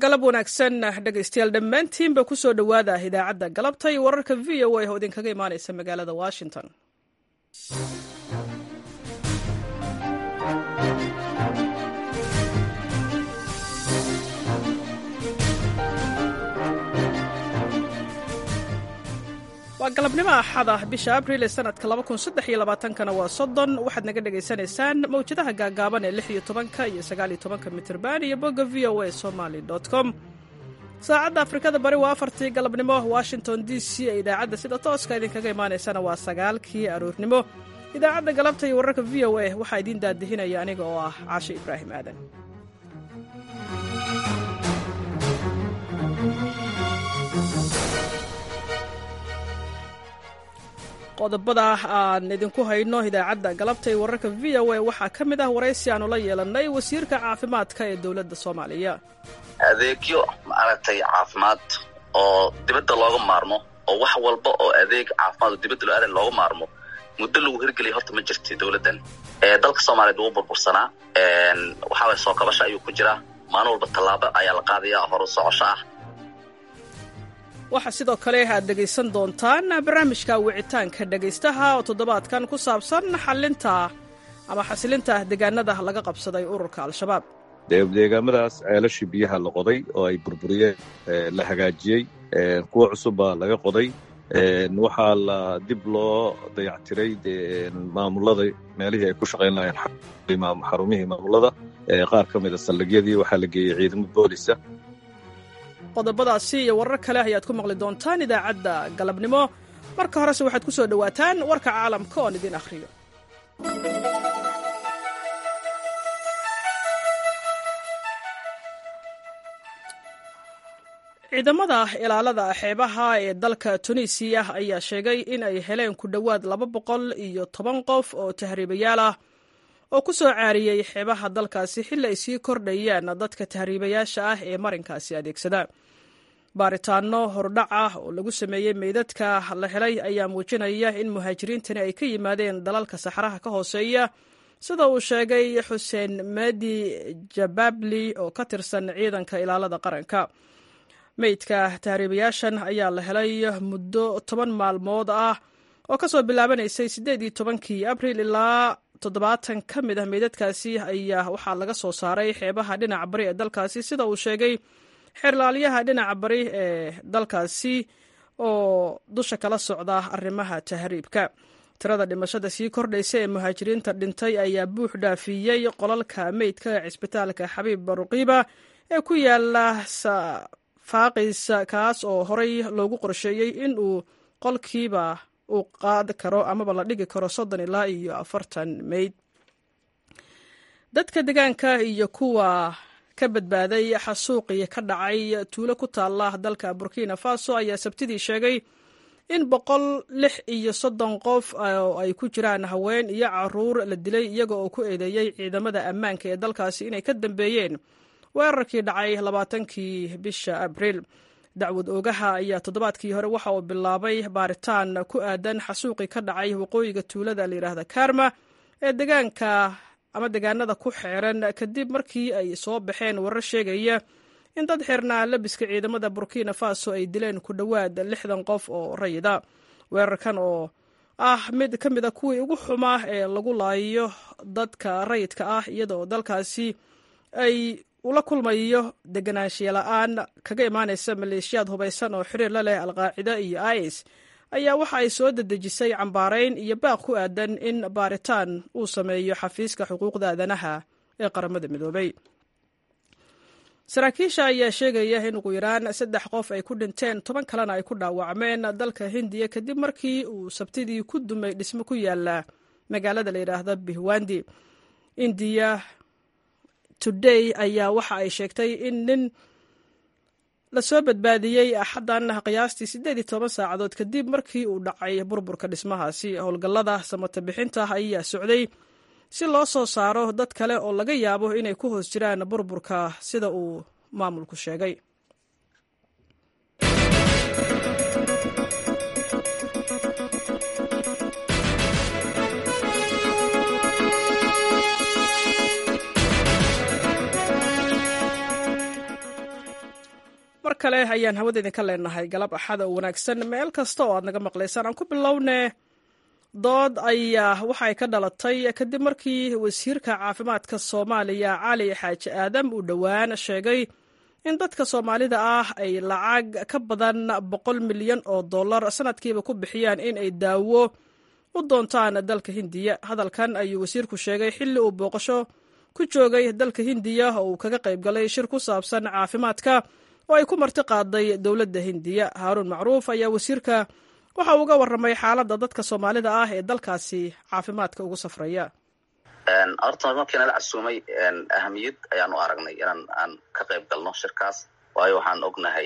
galab wanaagsan dhegaystayaal dhammaantiinba ku soo dhowaada idaacadda galabta iyo wararka v o a oo idinkaga imaanaysa magaalada washington waa galabnimo axada bisha abril ee sanadka kana waa soddon waxaad naga dhagaysanaysaan mawjadaha gaagaaban ee lix iyo tobanka iyo sagaaliyo tobanka mitrban iyo bogga v o a somaly com saacadda afrikada bari waa afartii galabnimo washington d c ee idaacadda sida tooska idinkaga imaanaysana waa sagaalkii aroornimo idaacadda galabta iyo wararka v o a waxaa idiin daadihinaya aniga oo ah caashe ibraahim aadan qodobada aan idinku hayno idaacadda galabta ee wararka v o a waxaa ka mid ah waraysi aanu la yeelannay wasiirka caafimaadka ee dowladda soomaaliya adeegyo maaragtay caafimaad oo dibadda looga maarmo oo wax walba oo adeeg caafimaad oo dibadda loo aadan looga maarmo muddo lagu hirgeliya horta ma jirti dowladdan dalka soomaaliyeed wuu burbursanaa waxaa waye soo kabasha ayuu ku jiraa maalin walba tallaabo ayaa la qaadayaa horu socosho ah waxaa sidoo kale aad dhegaysan doontaan barnaamijka wicitaanka dhegaystaha oo toddobaadkan ku saabsan xalinta ama xasilinta deegaanada laga qabsaday ururka al-shabaab deegaamadaas ceelashii biyaha la qoday oo ay burburiyeen la hagaajiyey kuwa cusub baa laga qoday waxaa la dib loo dayactiray maamulada meelihii ay ku shaqayn lahayeen xarumihii maamulada qaar ka mida saldhigyadii waxaa la geeyey ciidamo boolisa qodobadaasi iyo warar kale ayaad ku maqli doontaan idaacadda galabnimo marka horese waxaad ku soo dhowaataan warka caalamka oon idin akhriyo ciidamada ilaalada xeebaha ee dalka tunisiya ayaa sheegay in ay heleen ku dhowaad laba boqol iyo toban qof oo tahriibayaal ah oo ku soo caariyey xeebaha dalkaasi xilli ay sii kordhayaan dadka tahriibayaasha ah ee marinkaasi adeegsada baaritaano hordhac ah oo lagu sameeyey meydadka la helay ayaa muujinaya in muhaajiriintani ay ka yimaadeen dalalka saxaraha ka hooseeya sida uu sheegay xuseen madi jababli oo ka tirsan ciidanka ilaalada qaranka meydka tahriibayaashan ayaa la helay muddo toban maalmood ah oo kasoo bilaabanaysay siddeed iyo tobankii abril ilaa toddobaatan ka mid ah meydadkaasi ayaa waxaa laga soo saaray xeebaha dhinaca bari ee dalkaasi sida uu sheegay xeerlaalyaha dhinaca bari ee dalkaasi oo dusha kala socda arrimaha tahriibka tirada dhimashada sii kordhaysa ee muhaajiriinta dhintay ayaa buux dhaafiyey qolalka meydka ee cisbitaalka xabiib baruqiiba ee ku yaala faaqis kaas oo horey loogu qorsheeyey in uu qolkiiba uu qaadi karo amaba la dhigi karo soddon ilaa iyo afartan meyd dadka degaanka iyo kuwa ka badbaaday xasuuqii ka dhacay tuulo ku taala dalka burkina faso ayaa sabtidii sheegay in boqol lix iyo soddon qof oo ay ku jiraan haween iyo caruur la dilay iyaga oo ku eedeeyey ciidamada ammaanka ee dalkaasi inay ka dambeeyeen weerarkii dhacay labaatankii bisha abriil dacwad oogaha ayaa toddobaadkii hore waxa uu bilaabay baaritaan ku aadan xasuuqii ka dhacay waqooyiga tuulada layidhaahda karma ee degaanka ama degaanada ku xeeran kadib markii ay soo baxeen warar sheegaya in dad xirnaa labiska ciidamada burkina faso ay dileen ku dhowaad lixdan qof oo rayida weerarkan oo ah mid ka mid a kuwii ugu xumaa ee lagu laayo dadka rayidka ah iyadaoo dalkaasi ay ula kulmayo deganaanshiya la-aan kaga imaanaysa maleeshiyaad hubaysan oo xiriir la leh alqaacida iyo is ayaa waxa ay soo dedejisay cambaarayn iyo baaq ku aadan in baaritaan uu sameeyo xafiiska xuquuqda aadanaha ee qaramada midoobay saraakiisha ayaa sheegaya in ugu yaraan saddex qof ay ku dhinteen toban kalena ay ku dhaawacmeen dalka hindiya kadib markii uu sabtidii ku dumay dhismo ku yaala magaalada la yidhaahda bihwandi indiya today ayaa waxa ay sheegtay in nin lasoo badbaadiyey axaddan qiyaastii siddeed iyo toban saacadood kadib markii uu dhacay burburka dhismahaasi howlgallada samata bixinta ayaa socday si loo soo saaro dad kale oo laga yaabo inay ku hoos jiraan burburka sida uu maamulku sheegay kale ayaan hawada idinka leenahay galab axada oo wanaagsan meel kasta oo aad naga maqlaysaan aan ku bilowne dood ayaa waxay ka dhalatay kadib markii wasiirka caafimaadka soomaaliya cali xaaji aadam uu dhowaan sheegay in dadka soomaalida ah ay lacag ka badan boqol milyan oo dollar sanadkiiba ku bixiyaan in ay daawo u doontaan dalka hindiya hadalkan ayuu wasiirku sheegay xilli uu booqasho ku joogay dalka hindiya oo uu kaga qayb galay shir ku saabsan caafimaadka oo ay ku marti qaaday dowladda hindiya haaruun macruuf ayaa wasiirka waxa uu uga warramay xaaladda dadka soomaalida ah ee dalkaasi caafimaadka ugu safraya horta markii nala casuumay ahamiyad ayaan u aragnay inaan aan ka qayb galno shirkaas waayo waxaan ognahay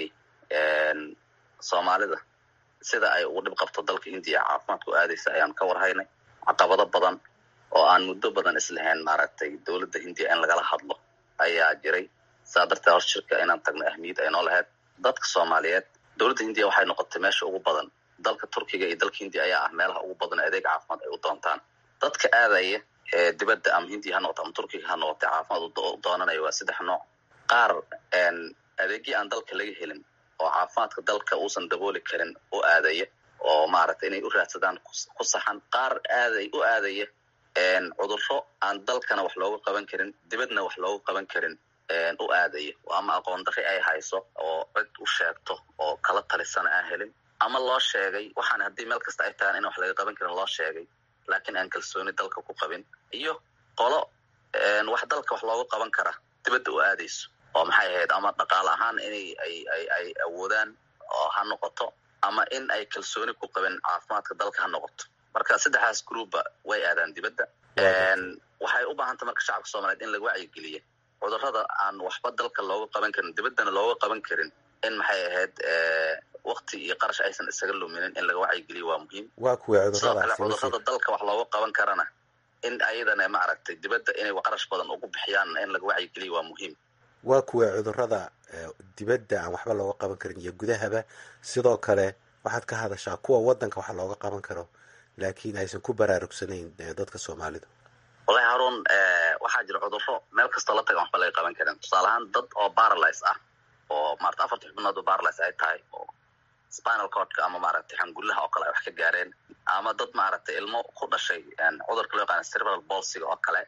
soomaalida sida ay ugu dhib qabto dalka hindiya caafimaadku aadaysa ayaan ka warhaynay caqabado badan oo aan muddo badan islahayn maaragtay dowladda hindiya in lagala hadlo ayaa jiray saa darteed hor shirka inaan tagno ahmiyad ay noo lahayd dadka soomaaliyeed dowladda hindiya waxay noqotay meesha ugu badan dalka turkiga iyo dalka hindiya ayaa ah meelaha ugu badan adeeg caafimaad ay u doontaan dadka aadaya ee dibadda ama hindiya ha noqoto ama turkiga ha noqotay caafimaad u doonanaya waa saddex nooc qaar adeegyo aan dalka laga helin oo caafimaadka dalka uusan dabooli karin u aadaya oo maaragtay inay u raadsadaan ku saxan qaar aaday u aadaya cudurro aan dalkana wax looga qaban karin dibadna wax looga qaban karin u aadaya ama aqoon darri ay hayso oo cid u sheegto oo kala talisana aan helin ama loo sheegay waxaan haddii meel kasta ay tahaan in wax laga qaban karin loo sheegay laakiin aan kalsooni dalka ku qabin iyo qolo wax dalka wax looga qaban kara dibadda u aadayso oo maxay ahayd ama dhaqaale ahaan inay ay ay ay awoodaan oo ha noqoto ama in ay kalsooni ku qabin caafimaadka dalka ha noqoto marka saddexdaas groupba way aadaan dibadda waxay u baahantay marka shacabka soomaliyeed in laga wacyigeliya cudurrada aan waxba dalka looga qaban karin dibaddana looga qaban karin in maxay ahayd wakti iyo qarash aysan isaga luminin in laga wacyigeliyo waa muhiim waa kuwa sidoo kale cuduradaasi cudurrada dalka wax looga qaban karana in ayadana maaragtay dibadda inay qarash badan ugu bixiyaan in laga wacyigeliyo waa muhiim waa kuwa cudurada eh, dibadda aan waxba looga qaban karin iyo gudahaba sidoo kale waxaad ka hadashaa kuwa wadanka wax looga qaban karo laakiin aysan ku baraarugsanayn eh, dadka soomaalida wallahi haruun waxaa jira cudurro meel kastoo la taga waxba laga qaban karin tusaale ahaan dad oo baralys ah oo maarata afarta xubnood oo baralys ay tahay oo spinal cordka ama maaragtay xangullaha oo kale ay wax ka gaareen ama dad maaragtay ilmo ku dhashay cudurka loo yaqaana cerebral bolsiga oo kale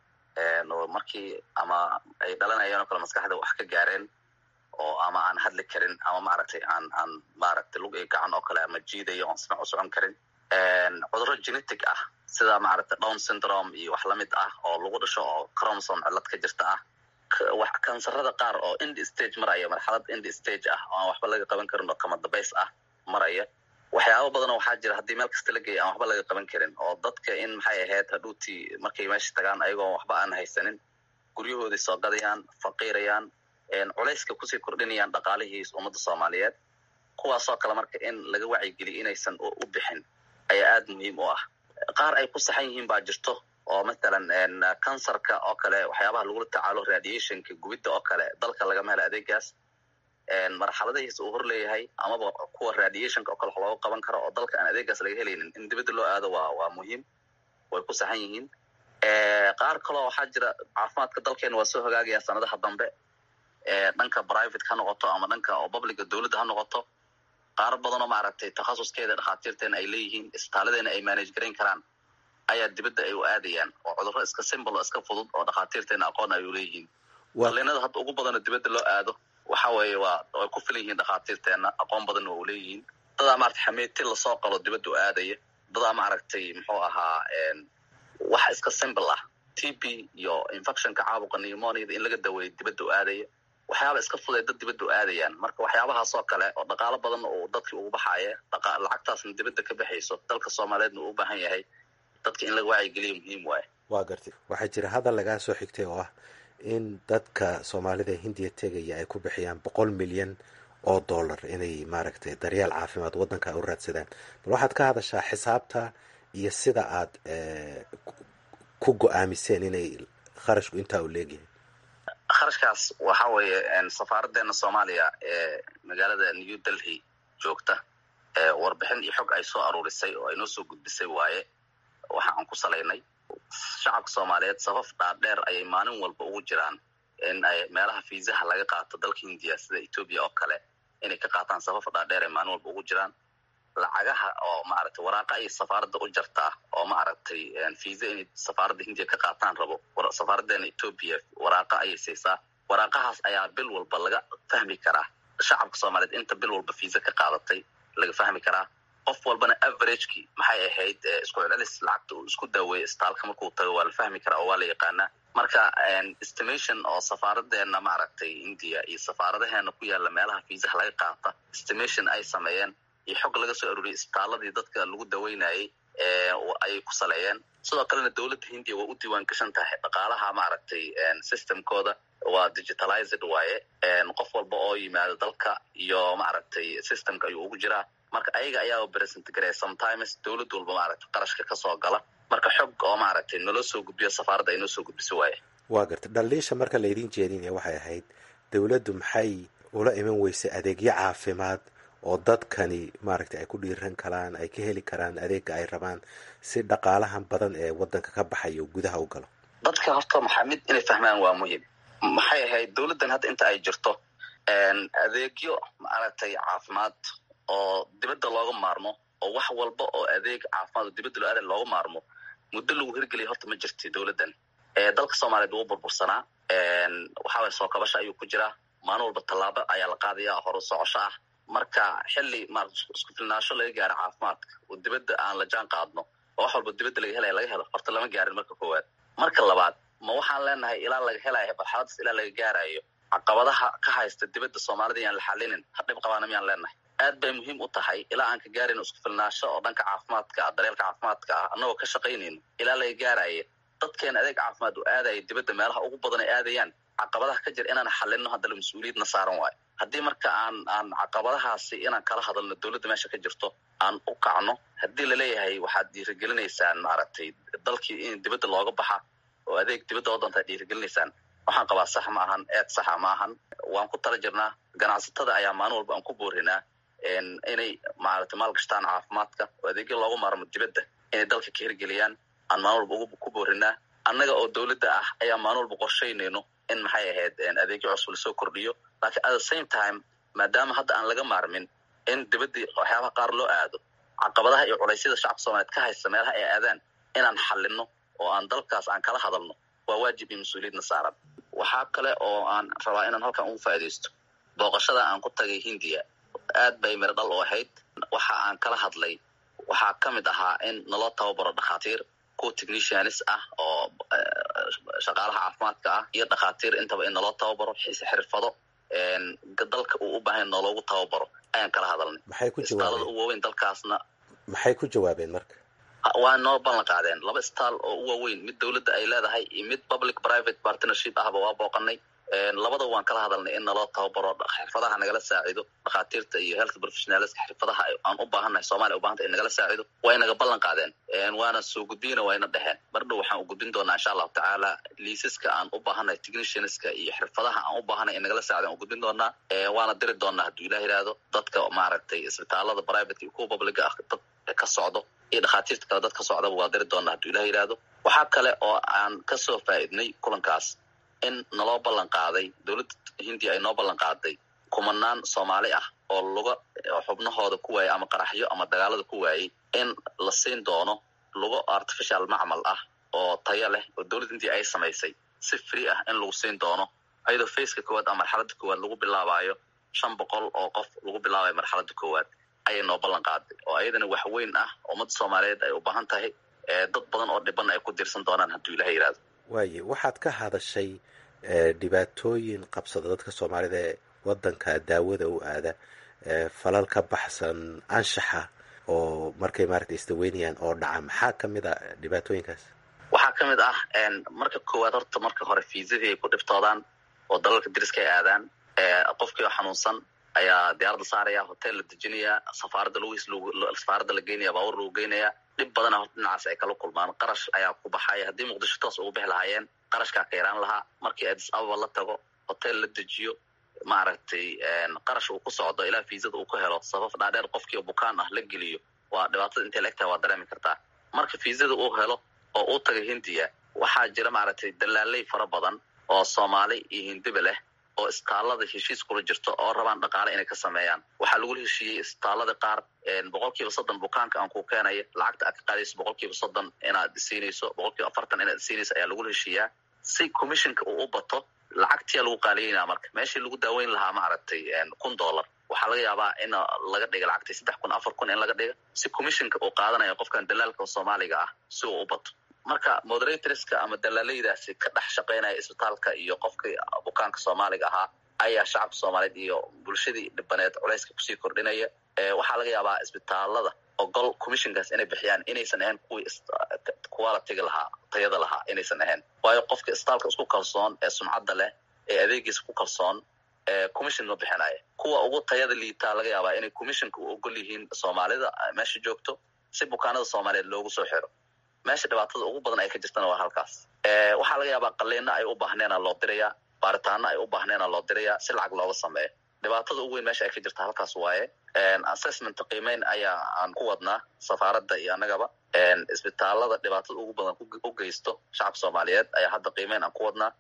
oo markii ama ay dhalanayeen oo kale maskaxda wax ka gaareen oo ama aan hadli karin ama maaragtay aan aan maaragtay lug iyo gacan oo kale ama jiidayo oon sinac u socon karin cudurro genetic ah sida maaragtay down syndrome iyo wax lamid ah oo lagu dhasho oo chromosome cillad ka jirta ah K- wax kansarada qaar oo end stage maraya marxalad end stage ah oo aan waxba laga qaban karin oo kama dabays ah maraya waxyaabo badanoo waxaa jira haddii meel kasta la geeya aan waxba laga qaban karin oo dadka in maxay ahayd hadhuutii markay meesha tagaan ayagoo waxba aan haysanin guryahoodii soo gadayaan faqiirayaan culayska kusii kordhinayaan dhaqaalihii ummadda soomaaliyeed kuwaasoo kale marka in laga wacyigeliyo inaysan u u bixin ayaa aada muhiim u ah qaar ay ku saxan yihiin baa jirto oo mathalan kansarka oo kale waxyaabaha lagula tacaalo radiationka gubidda oo kale dalka lagama helo adeegaas marxaladihiisa uu hor leeyahay amaba kuwa radiationka oo kale wax looga qaban karo oo dalka aan adeegaas laga helaynin in dibadda loo aado waa waa muhiim way ku saxan yihiin qaar kaloo waxaa jira caafimaadka dalkeena waa soo hagaagaya sanadaha dambe dhanka private ha noqoto ama dhanka oo publica dowladda ha noqoto qaar badanoo maaragtay takhasuskeeda dhakhaatiirteena ay leeyihiin isbitaaladeena ay manage garayn karaan ayaa dibadda ay u aadayaan oo cudurro iska simple oo iska fudud oo dhakhaatiirteena aqoon ay u leeyihiin daliinada hadda ugu badanoo dibadda loo aado waxa weeye waa way ku filan yihiin dhakhaatiirteena aqoon badanna waa u leeyihiin dadaa maaragtay xameeti lasoo qalo dibadda u aadaya dadaa maaragtay muxuu ahaa wax iska simple ah t b iyo infectionka caabuqa pneumoniada in laga daweeyo dibadda u aadaya waxyaaba iska fuday dad dibadda u aadayaan marka waxyaabahaas oo kale oo dhaqaalo badan uu dadkii ugu baxaaya dhaqa lacagtaasna dibadda ka baxayso dalka soomaaliyeedna uu u baahan yahay dadka in laga wacyigeliyo muhiim waaye waa gartay waxaa jira hadal lagaa soo xigtay oo ah in dadka soomaalida hindiya tegaya ay ku bixiyaan boqol milyan oo dollar inay maaragtay daryeel caafimaad waddanka u raadsadaan bal waxaad ka hadashaa xisaabta iyo sida aad ku go-aamiseen inay kharashku intaa u leegyahay kharashkaas waxa weeye safaaraddeena soomaaliya ee magaalada new delhi joogta warbixin iyo xog ay soo aruurisay oo ay noo soo gudbisay waaye waxa aan ku salaynay shacabka soomaaliyeed safaf dhaadheer ayay maalin walba ugu jiraan in ay meelaha fiisaha laga qaato dalka hindiya sida etoobiya oo kale inay ka qaataan safafa dhaadheer ee maalin walba ugu jiraan lacagaha oo maaragtay waraaqa ay safaaradda u jartaa oo maaragtay fiisa inay safaaradda hindiya ka qaataan rabo safaaraddeena etoobiya waraaqa ayay siisaa waraaqahaas ayaa bil walba laga fahmi karaa shacabka soomaaliyeed inta bil walba fiisa ka qaadatay laga fahmi karaa qof walbana averagekii maxay ahayd isku celcelis lacagta uu isku daaweeyay istaalka markuu tago waa la fahmi karaa oo waa la yaqaanaa marka estimation oo safaaradeena maaragtay india iyo safaaradaheena ku yaala meelaha fiisaha laga qaata estimation ay sameeyeen iyo xog laga soo arooriyay isbitaaladii dadka lagu daweynayay ayay ku saleeyeen sidoo kalena dowladda hindiya waa u diiwaan gashan tahay dhaqaalaha maaragtay systemkooda waa digitalized waaye qof walba oo yimaado dalka iyo maaragtay systemka ayuu ugu jiraa marka ayaga ayaa present gareya sometimes dowlad walba maaragtay qarashka kasoo gala marka xog oo maaragtay naloo soo gudbiyo safaaradda ay noo soo gudbiso waaye waa garta dhaliisha marka laydin jeedinaya waxay ahayd dowladdu maxay ula iman weysay adeegyo caafimaad oo dadkani maaragtay ay ku dhiiran karaan ay ka heli karaan adeega ay rabaan si dhaqaalahan badan ee wadanka ka baxayo gudaha u galo dadka horta maxaa mid inay fahmaan waa muhim maxay ahayd dowladdan hadda inta ay jirto adeegyo maaragtay caafimaad oo dibadda looga maarmo oo wax walba oo adeeg caafimaad oo dibadda lo-aada looga maarmo muddo lagu hirgeliyay horta ma jirti dowladdan dalka soomaaliyeed wuu burbursanaa waxaaway soo kabasha ayuu ku jiraa maalin walba tallaabo ayaa la qaadaya horu socosho ah marka xilli ma isku filnaasho laga gaaro caafimaadka oo dibadda aan la jaan qaadno oo wax walba dibadda laga helaya laga helo horta lama gaarin marka koowaad marka labaad ma waxaan leenahay ilaa laga helayo marxaladaas ilaa laga gaarayo caqabadaha ka haysta dibadda soomaalida yaan la xalinin hadhib qabaana miyaan leenahay aad bay muhiim u tahay ilaa aan ka gaarayno isku filnaasho oo dhanka caafimaadka ah daryeelka caafimaadka ah annagoo ka shaqaynayno ilaa laga gaaraya dadkeena adeeg caafimaad u aadaya dibadda meelaha ugu badan ay aadayaan caqabadaha ka jira inaan xalino haddana mas-uuliyadna saaran waayo haddii marka aan aan caqabadahaasi inaan kala hadalno dowladda meesha ka jirto aan u kacno haddii laleeyahay waxaad dhiirigelinaysaan maaragtay dalkii in dibadda looga baxa oo adeeg dibadda wadanta ad dhiirigelinaysaan waxaan qabaa sax ma ahan eed saxa ma ahan waan ku tala jirnaa ganacsatada ayaa maalin walba aan ku boorinaa inay maaragtay maalgashtaan caafimaadka oo adeegyo looga maarmo dibadda inay dalka ka hirgeliyaan aan maalin walba ku boorinaa annaga oo dowladda ah ayaa maalin walba qorshaynayno in maxay ahayd adeegyo cusub lasoo kordhiyo laakiin at the same time maadaama hadda aan laga maarmin in dibaddii waxyaabaha qaar loo aado caqabadaha iyo culaysyada shacabka soomaliyeed ka haysta meelaha ay aadaan inaan xalino oo aan dalkaas aan kala hadalno waa waajib iyo mas-uuliyadna saaran waxaa kale oo aan rabaa inaan halkan ugu faaidaysto booqashada aan ku tagay hindiya aad bay miro dhal u ahayd waxa aan kala hadlay waxaa ka mid ahaa in naloo tababaro dhakhaatiir kuwa technicianis ah oo shaqaalaha caafimaadka ah iyo dhakhaatiir intaba in naloo tababaro xirfado dalka uu u baahan nooloogu tababaro ayaan kala hadalnay maxay ku istaalada u waaweyn dalkaasna maxay ku jawaabeen marka waa noo ballan qaadeen laba istaal oo u waaweyn mid dowladda ay leedahay iyo mid public private partnership ahba waa booqanay labada waan kala hadalnay in naloo tababaro xirfadaha nagala saacido dhakhaatiirta iyo health professionalska xirfadaha aan u baahannahay somalia u bahantay in nagala saacido way naga ballan qaadeen waana soo gudbiyana wayna dheheen mar dhow waxaan u gudbin doonaa insha allahu tacaala liisaska aan u baahannahay technicianska iyo xirfadaha aan u baahanay in nagala saacida aan u gudbin doonaa waana diri doonaa hadduu ilah yihahdo dadka maaragtay isbitaalada private iyo kuwa publica ah dad ka socdo iyo dhakhaatiirta kale dad ka socdaba waa diri doonaa hadduu ilah yihahdo waxaa kale oo aan kasoo faa'iidnay kulankaas in naloo ballan qaaday dowladda hindiya ay noo ballan qaaday kumanaan soomaali ah oo luga xubnahooda ku waayay ama qaraxyo ama dagaalada ku waayey in la siin doono lugo artificial macmal ah oo tayo leh oo dowladda hindiya ay samaysay si free ah in lagu siin doono ayadoo faceka koowaad ama marxaladda koowaad lagu bilaabayo shan boqol oo qof lagu bilaabayo marxaladda koowaad ayay noo ballan qaaday oo ayadana wax weyn ah ummadda soomaaliyeed ay u baahan tahay dad badan oo dhiban ay ku diirsan doonaan hadduu ilaha yihahdo waaye waxaad ka hadashay dhibaatooyin qabsada dadka soomaalida ee wadanka daawada u aada falal ka baxsan anshaxa oo markay maaragta isdaweynayaan oo dhaca maxaa ka mid a dhibaatooyinkaas waxaa ka mid ah marka koowaad horta marka hore fiisadii ay ku dhibtoodaan oo dalalka dariska ay aadaan qofkii oo xanuunsan ayaa diyaaradda saaraya hotel la dejinaya safaaradda lugis safaaradda la geynaya baabuur lagu geynaya dhib badana horta dhinacaas ay kala kulmaan qarash ayaa ku baxaya haddii muqdisho toos ugu bixi lahaayeen qarashkaa ka yaraan lahaa markii adis ababa la tago hotel la dejiyo maaragtay qarash uu ku socdo ilaa fiisada uu ku helo sabab dhaadheer qofkii bukaan ah la geliyo waa dhibaatada intay la egtahay waa dareemi kartaa marka fiisada uu helo oo uu taga hindiya waxaa jira maaragtay dalaaley fara badan oo soomaali iyo hindiba leh oo isbitaallada heshiis kula jirto oo rabaan dhaqaale inay ka sameeyaan waxaa lagula heshiiyey isbitaallada qaar boqol kiiba soddon bukaanka aan ku keenaya lacagta aad ka qaadayso boqol kiiba soddon inaad siinayso boqol kiiba afartan inaad siinayso ayaa lagula heshiiyaa si commissionka uu u bato lacagtiyaa lagu qaaliyeynaa marka meeshii lagu daaweyn lahaa maaragtay kun dollar waxaa laga yaabaa in laga dhiga lacagtii saddex kun afar kun in laga dhiga si commissionka uu qaadanayo qofkan dalaalka soomaaliga ah si uu u bato marka moderatorska ama dalaalaydaasi ka dhex shaqaynaya isbitaalka iyo qofkii bukaanka soomaaliga ahaa ayaa shacabka soomaaliyeed iyo bulshadii dhibaneed culayska kusii kordhinaya waxaa laga yaabaa isbitaalada ogol commissionkaas inay bixiyaan inaysan ahayn kuwii qualitiga lahaa tayada lahaa inaysan ahayn waayo qofka isbitaalka isku kalsoon ee sumcadda leh ee adeegiisa ku kalsoon commission ma bixinaya kuwa ugu tayada liitaa laga yaabaa inay commissionka u ogol yihiin soomaalida meesha joogto si bukaanada soomaaliyeed loogu soo xiro meesha dhibaatada ugu badan ay ka jirtana waa halkaas waxaa laga yaabaa qaliina ay u baahneena loo dirayaa baaritaano ay u baahneena loo dirayaa si lacag looga sameeyo dhibaatada ugu weyn meesha ay ka jirta halkaas waaye assessment qiimeyn ayaa aan ku wadnaa safaaradda iyo annagaba isbitaalada dhibaatada ugu badan u geysto shacabka soomaaliyeed ayaa hadda qiimeyn aan ku wadnaa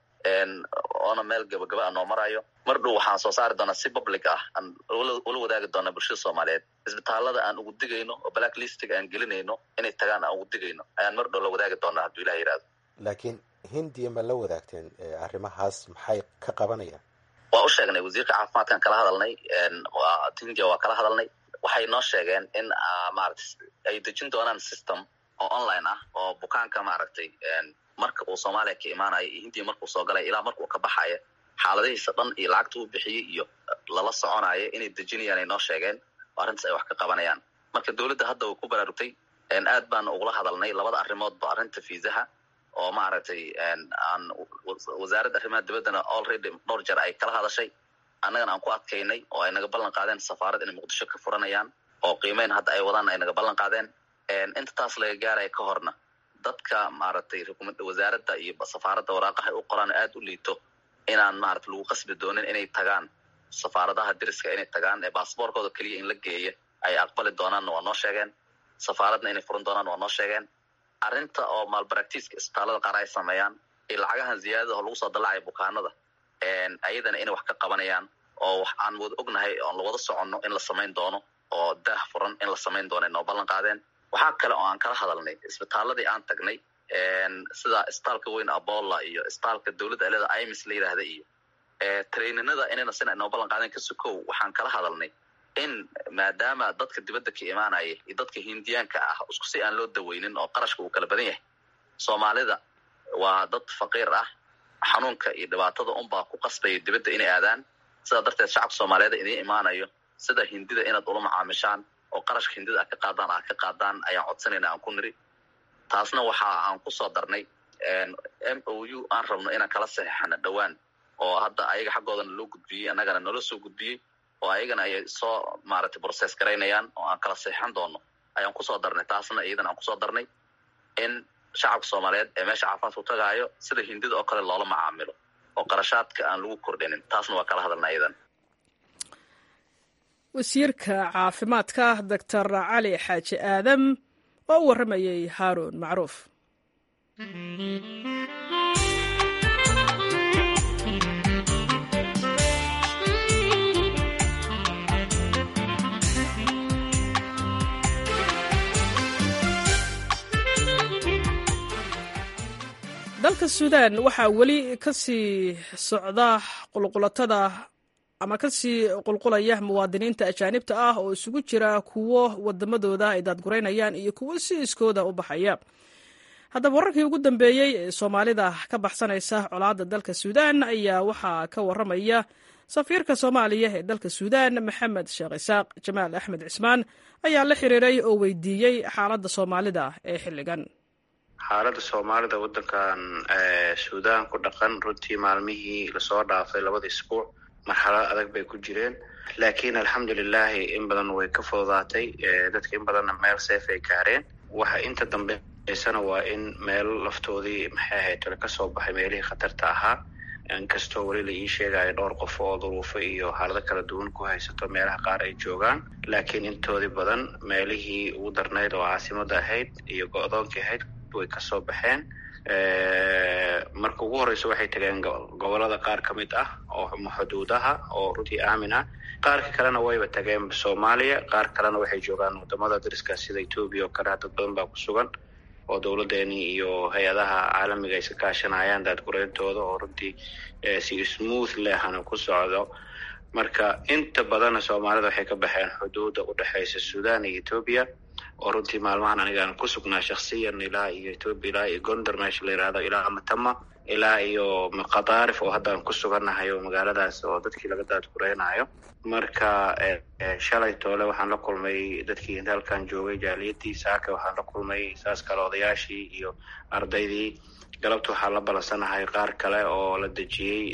oona meel gabagaba a noo marayo mar dhow waxaan soo saari doonaa si public ah aan ula wadaagi doonaa bulshada soomaaliyeed isbitaalada aan ugu digayno oo black listiga aan gelinayno inay tagaan aan ugu digayno ayaan mar dhow la wadaagi doonaa hadduu ilah yihahdo laakiin hindiya ma la wadaagteen arrimahaas maxay ka qabanayaan waa u sheegnay wasiirka caafimaadkaan kala hadalnay hindiya waa kala hadalnay waxay noo sheegeen in maarata ay dejin doonaan system oo online ah oo bukaanka maaragtay marka uu soomaaliya ka imaanayo iyo hindiya markuu soo galaya ilaa markuu ka baxayo xaaladihiisa dhan iyo lacagta uu bixiyey iyo lala soconayo inay dejinayaan ay noo sheegeen oo arrintaas ay wax ka qabanayaan marka dowladda hadda way ku baraarugtay aad baana ugula hadalnay labada arrimoodba arrinta fiisaha oo maaragtay aan wasaaradda arrimaha dibaddana already dhowr jeer ay kala hadashay annagana aan ku adkaynay oo ay naga ballan qaadeen safaarad inay muqdisho ka furanayaan oo qiimeyn hadda ay wadaan ay naga ballan qaadeen inta taas laga gaaraya ka horna dadka maaragtay wasaaradda iyo safaaradda waraaqaha u qoraan aad u liito inaan maarata lagu qasbi doonin inay tagaan safaaradaha diriska inay tagaan ee baasboorkooda keliya in la geeya ay aqbali doonaanna waa noo sheegeen safaaradna inay furan doonaan waa noo sheegeen arrinta oo maalbaractiiska isbitaalada qaar ay sameeyaan iyo lacagahan ziyaadada oo lagu soo dallacaya bukaanada ayadana inay wax ka qabanayaan oo wax aan wada ognahay oon lawada soconno in la samayn doono oo daah furan in la samayn doono ay noo ballan qaadeen waxaa kale oo aan kala hadalnay isbitaaladii aan tagnay sida isbitaalka weyn abolla iyo isbitaalka dowladda aleda imis la yidhaahda iyo traininada inayna sina noo ballan qaadeen kasukow waxaan kala hadalnay in maadaama dadka dibadda ka imaanaya iyo dadka hindiyaanka ah isku si aan loo daweynin oo qarashka uu kala badan yahay soomaalida waa dad faqiir ah xanuunka iyo dhibaatada unbaa ku qasbaya dibadda inay aadaan sidaa darteed shacabka soomaaliyeed idiin imaanayo sida hindida inaad ula macaamishaan oo qarashka hindida aad ka qaadaan aad ka qaadaan ayaan codsanayna aan ku niri taasna waxa aan ku soo darnay m o u aan rabno inaan kala saxeixano dhowaan oo hadda ayaga xaggoodana loo gudbiyey annagana nala soo gudbiyey oo ayagana ayay soo maaragtay process garaynayaan oo aan kala saxeixan doono ayaan kusoo darnay taasna iyadana aan kusoo darnay in shacabka soomaaliyeed ee meesha caafimaadku tagaayo sida hindida oo kale loola macaamilo oo qarashaadka aan lagu kordhinin taasna waa kala hadalna iyadan wasiirka caafimaadka doctor cali xaaji aadam oo u warramayey haaruun macruuf dalka suudaan waxaa weli ka sii socda qulqulatada ama ka sii qulqulaya muwaadiniinta ajaanibta ah oo isugu jira kuwo wadamadooda ay daadguraynayaan iyo kuwo si iskooda u baxaya haddaba wararkii ugu dambeeyey ee soomaalida ka baxsanaysa colaadda dalka suudaan ayaa waxaa ka waramaya safiirka soomaaliya ee dalka suudaan maxamed sheekh isaaq jamaal axmed cismaan ayaa la xiriiray oo weydiiyey xaaladda soomaalida ee xilligan xaaladda soomaalida waddankan suudaan ku dhaqan runtii maalmihii lasoo dhaafay labada isbuuc marxalad adag bay ku jireen laakiin alxamdulilahi in badan way ka fududaatay dadka in badanna meel seef ay gaareen waxa inta dambeysana waa in meel laftoodii maxay ahayd tole kasoo baxay meelihii khatarta ahaa inkastoo weli la ii sheegayo dhowr qof oo duruufo iyo xaalado kala duwan ku haysato meelaha qaar ay joogaan laakiin intoodii badan meelihii ugu darnayd oo caasimada ahayd iyo go-doonkii ahayd way kasoo baxeen marka ugu horeysa waxay tageen gobolada qaar ka mid ah oo xuduudaha oo runtii aamin ah qaarka kalena wayba tageen soomaaliya qaar kalena waxay joogaan wadamada dariska sida etoobiya oo kale dad badan baa ku sugan oo dowladeeni iyo hay-adaha caalamiga ay iska kaashanayaan daadgureyntooda oo runtii si smooth lehana ku socdo marka inta badanna soomaalida waxay ka baxeen xuduudda udhexeysa sudan iyo etoobiya oo runtii maalmahan anigaan ku sugnaa shaksiyan ilaa iyo etoobiya ilaa iyo gondar meesha la yihahdo ilaa matama ilaa iyo qadaarif oo haddaan ku sugannahay oo magaaladaas oo dadkii laga daadgureynayo marka shalay toole waxaan la kulmay dadkii inta halkan joogay jaaliyadii saaka waxaan la kulmay saas kale odayaashii iyo ardaydii galabta waxaa la balansanahay qaar kale oo la dejiyey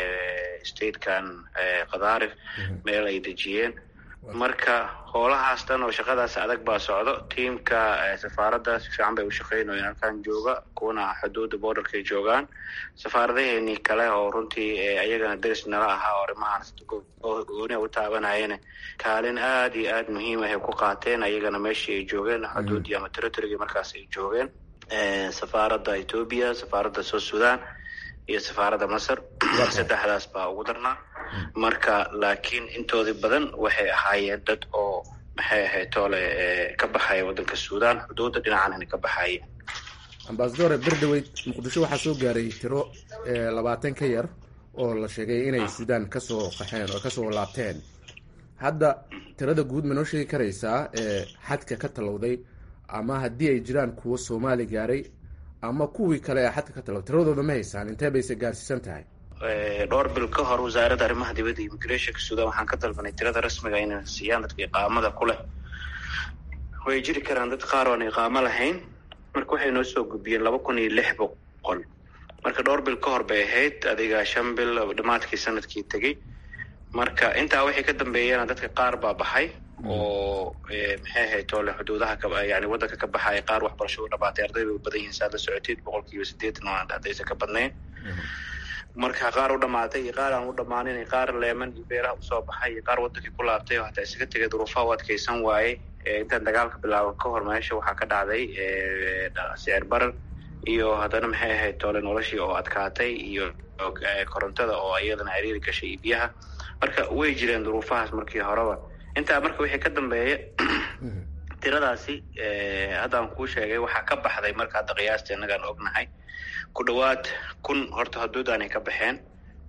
statekan qadaarif meel ay dejiyeen marka hoolahaas dhan oo shaqadaas adag baa socdo tiamka safaaradda si fiican bay u shaqeynayeen halkan jooga kuwana xuduudda borderkay joogaan safaaradaheenii kale oo runtii ayagana deris nala ahaa oo arrimahaas gooniha u taabanayeen kaalin aad iyo aad muhiim ahay ku qaateen ayagana meeshii ay joogeen xuduuddii ama territorygii markaas ay joogeen safaaradda etoobiya safaaradda south sudan iyo safaaradda masar saddexdaas baa ugu darnaa marka laakiin intoodii badan waxay ahaayeen dad oo maxay ahayd toole ka baxaya waddanka sudan xuduudda dhinacanana ka baxaya ambasadore berdaweyd muqdisho waxaa soo gaaray tiro labaatan ka yar oo la sheegay inay suudaan kasoo qaxeen oo kasoo laabteen hadda tirada guud ma noo sheegi karaysaa ee xadka ka talowday ama haddii ay jiraan kuwo soomaali gaaray ama kuwii kale ee xadka ka talowday tiradooda ma haysaan intee bayse gaarsiisan tahay dhowr bil ka hor wasaaradda arrimaha dibadda immigrationka sudan waxaan ka dalbanay tirada rasmiga inay siiyaan dadka iqaamada ku leh way jiri karaan dad qaar oan iqaamo lahayn marka waxay noo soo gudbiyeen laba kun iyo lix boqol marka dhowr bil ka hor bay ahayd adiga shan bil dhamaadkii sanadkii tegey marka intaa waxay ka dambeeyeen dadka qaar baa baxay oo maxay ahayd toole xuduudaha yani waddanka ka baxaya qaar waxbarasho u dhamaatay arday bay u badan yihiin saad la socoteed boqol kiiba sideetan oo haddaysan ka badnayn marka qaar u dhamaatay iyo qaar aan u dhammaanin qaar leeman iyo beeraha usoo baxay iyo qaar waddankii ku laabtay oo hataa isaga tegay duruufaha u adkeysan waaye intaan dagaalka bilaaban ka hor meesha waxaa ka dhacday sicir barar iyo haddana maxay ahayd toole noloshii oo adkaatay iyo korontada oo iyadana ciriiri gashay iyo biyaha marka way jireen duruufahaas markii horeba intaa marka wixii ka dambeeya tiradaasi haddaan kuu sheegay waxaa ka baxday marka hadda qiyaasta innagaan ognahay ku dhawaad kun horta xuduudaanay ka baxeen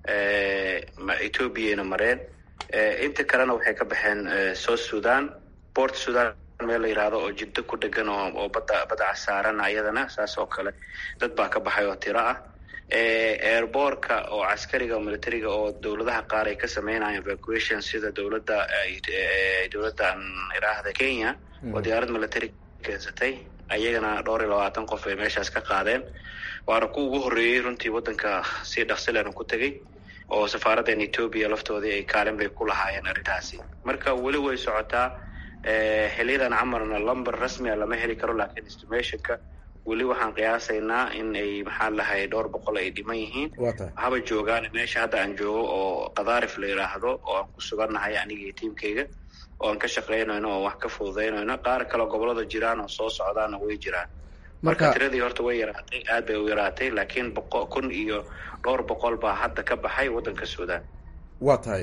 ethoobiayna mareen inta kalena waxay ka baxeen south sudan port sudan meel la yihahdo oo jiddo ku dhegan oo badda badda casaaran ayadana saas oo kale dad baa ka baxay oo tiro ah airbortka oo caskariga oo militariga oo dowladaha qaar ay ka sameynayaan evacuation sida dowladda dowladdan iraahda kenya oo diyaarad military keensatay ayagana dhowr iyo labaatan qof ay meeshaas ka qaadeen waana ku ugu horreeyey runtii waddanka si dhaqsileena ku tegey oo safaaraddan etoobiya laftoodii ay kaalin bay ku lahaayeen arrintaasi marka weli way socotaa xiliyadan camarna lumber rasmia lama heli karo laakiin estimationka weli waxaan qiyaasaynaa in ay maxaa lahay dhowr boqol ay dhiman yihiin haba joogaan meesha hadda aan joogo oo qadaarif la yidhaahdo oo aan ku sugannahay aniga iyo tiimkayga oo aan ka shaqaynayno oo wax ka fududaynayno qaar kale gobolada jiraan oo soo socdaana way jiraan marka tiradii horta way yaraatay aad bay u yaraatay laakiin boqo kun iyo dhowr boqol baa hadda ka baxay waddanka suudaan waa tahay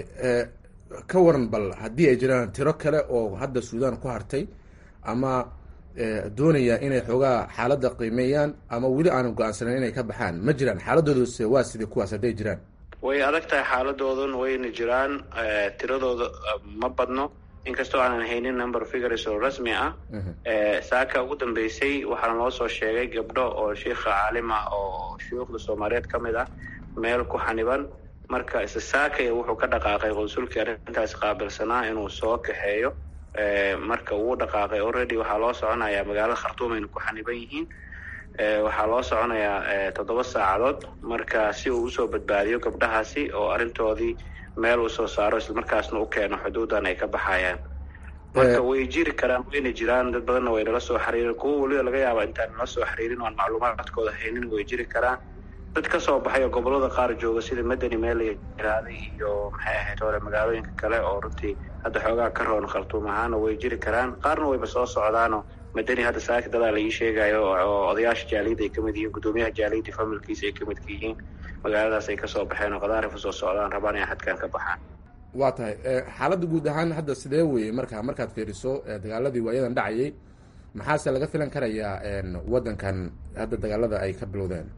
ka waran bal haddii ay jiraan tiro kale oo hadda suudaan ku hartay ama doonaya inay xoogaa xaaladda qiimeeyaan ama weli aanan go-aansanan inay ka baxaan ma jiraan xaaladdoodase waa sidai kuwaas hadday jiraan way adag tahay xaaladoodan wayna jiraan tiradooda ma badno inkastoo aanan haynin number figures oo rasmi ah saaka ugu dambeysay waxaana loo soo sheegay gabdho oo sheikha caalima oo shuyuukhda soomaaliyeed ka mid ah meel ku xaniban marka isa saakaya wuxuu ka dhaqaaqay qonsulkii arrintaas qaabilsanaa inuu soo kaxeeyo marka wuu dhaqaaqay already waxaa loo soconayaa magaalada khartuum ayna ku xaniban yihiin waxaa loo soconayaa toddoba saacadood marka si uu usoo badbaadiyo gabdhahaasi oo arrintoodii meel uu soo saaro islamarkaasna u keeno xuduudan ay ka baxayaan marka way jiri karaan wayna jiraan dad badanna way nala soo xiriirin kuwo weliba laga yaaba intaan nala soo xiriirin oan macluumaadkooda haynin way jiri karaan dad ka soo baxay oo gobolada qaar jooga sida madani meel la yiraaday iyo maxay ahayd hore magaalooyinka kale oo runtii hadda xoogaa ka roon khartuum ahaana way jiri karaan qaarna wayba soo socdaanoo madani hadda saaki dadaa la ii sheegayo oo odayaasha jaaliyadda ay kamid yihiin guddoomiyaha jaaliyadda familkiisa ay kamid ka yihiin magaaladaas ay kasoo baxeen oo qadaarifa soo socdaan rabaan inay xadkan ka baxaan waa tahay xaaladda guud ahaan hadda sidee weye marka markaad fiiriso dagaaladii waayadan dhacayay maxaase laga filan karayaa waddankan hadda dagaalada ay ka bilowdeen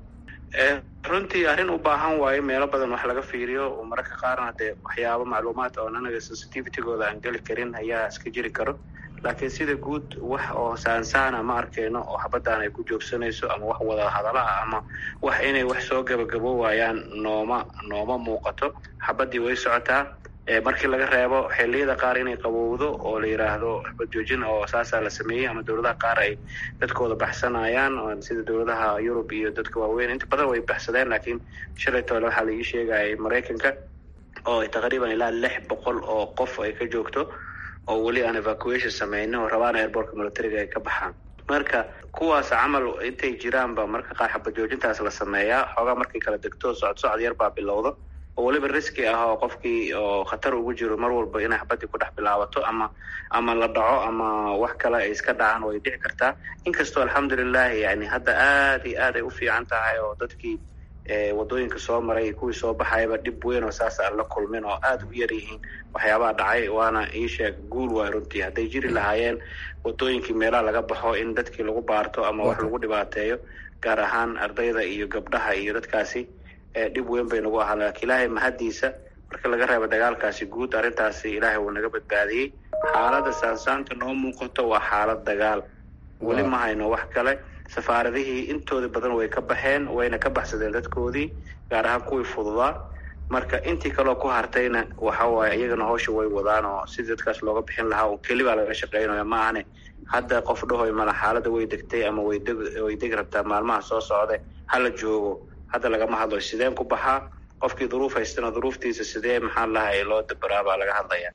runtii arrin u baahan waayo meelo badan wax laga fiiriyo mararka qaarna dee waxyaabo macluumaad oo anaga sensitivitygooda aan geli karin ayaa iska jiri karo laakiin sida guud wax oo saansaana ma arkayno oo xabaddan ay ku joogsanayso ama wax wada hadala ah ama wax inay wax soo gabagabo waayaan nooma nooma muuqato xabaddii way socotaa markii laga reebo xilliyada qaar inay qabowdo oo la yidhaahdo xabad joojin oo saasaa la sameeyey ama dowladaha qaar ay dadkooda baxsanayaan sida dowladaha yurub iyo dadka waaweyn inta badan way baxsadeen laakiin shalay toole waxaa la ii sheegayay maraykanka oo taqriiban ilaa lix boqol oo qof ay ka joogto oo weli aan evacuation sameynin oo rabaan airbortka militariga ay ka baxaan marka kuwaas camal intay jiraanba marka qaar xabad joojintaas la sameeyaa xoogaa markay kala degto socod socod yar baa bilowda oo weliba riski ah oo qofkii oo khatar ugu jiro mar walba inay xabadii ku dhex bilaabato ama ama la dhaco ama wax kale ay iska dhacaan way dhici kartaa inkastoo alxamdulilahi yani hadda aad iyo aad ay u fiican tahay oo dadkii wadooyinka soo maray kuwii soo baxayaba dhib weyn oo saas aan la kulmin oo aada u yar yihiin waxyaabaha dhacay waana ii sheeg guul waay runtii hadday jiri lahaayeen wadooyinkii meelaha laga baxo in dadkii lagu baarto ama wax lagu dhibaateeyo gaar ahaan ardayda iyo gabdhaha iyo dadkaasi dhib weyn bay nagu ahaa laakiin ilaahay mahaddiisa marka laga reebo dagaalkaasi guud arrintaasi ilaahay wuu naga badbaadiyey xaaladda saansaanta noo muuqato waa xaalad dagaal weli ma hayno wax kale safaaradihii intooda badan way ka baxeen wayna ka baxsadeen dadkoodii gaar ahaan kuwii fududaa marka intii kaleo ku hartayna waxa waaye iyagana hawsha way wadaan oo sidii dadkaas looga bixin lahaa oo keli baa laga shaqeynaya ma ahane hadda qof dhahoy mala xaaladda way degtay ama way deg way degi rabtaa maalmaha soo socda hala joogo hadda lagama hadlayo sideen ku baxaa qofkii duruuf haystana duruuftiisa sidee maxaa lahay loo dabaraa baa laga hadlaya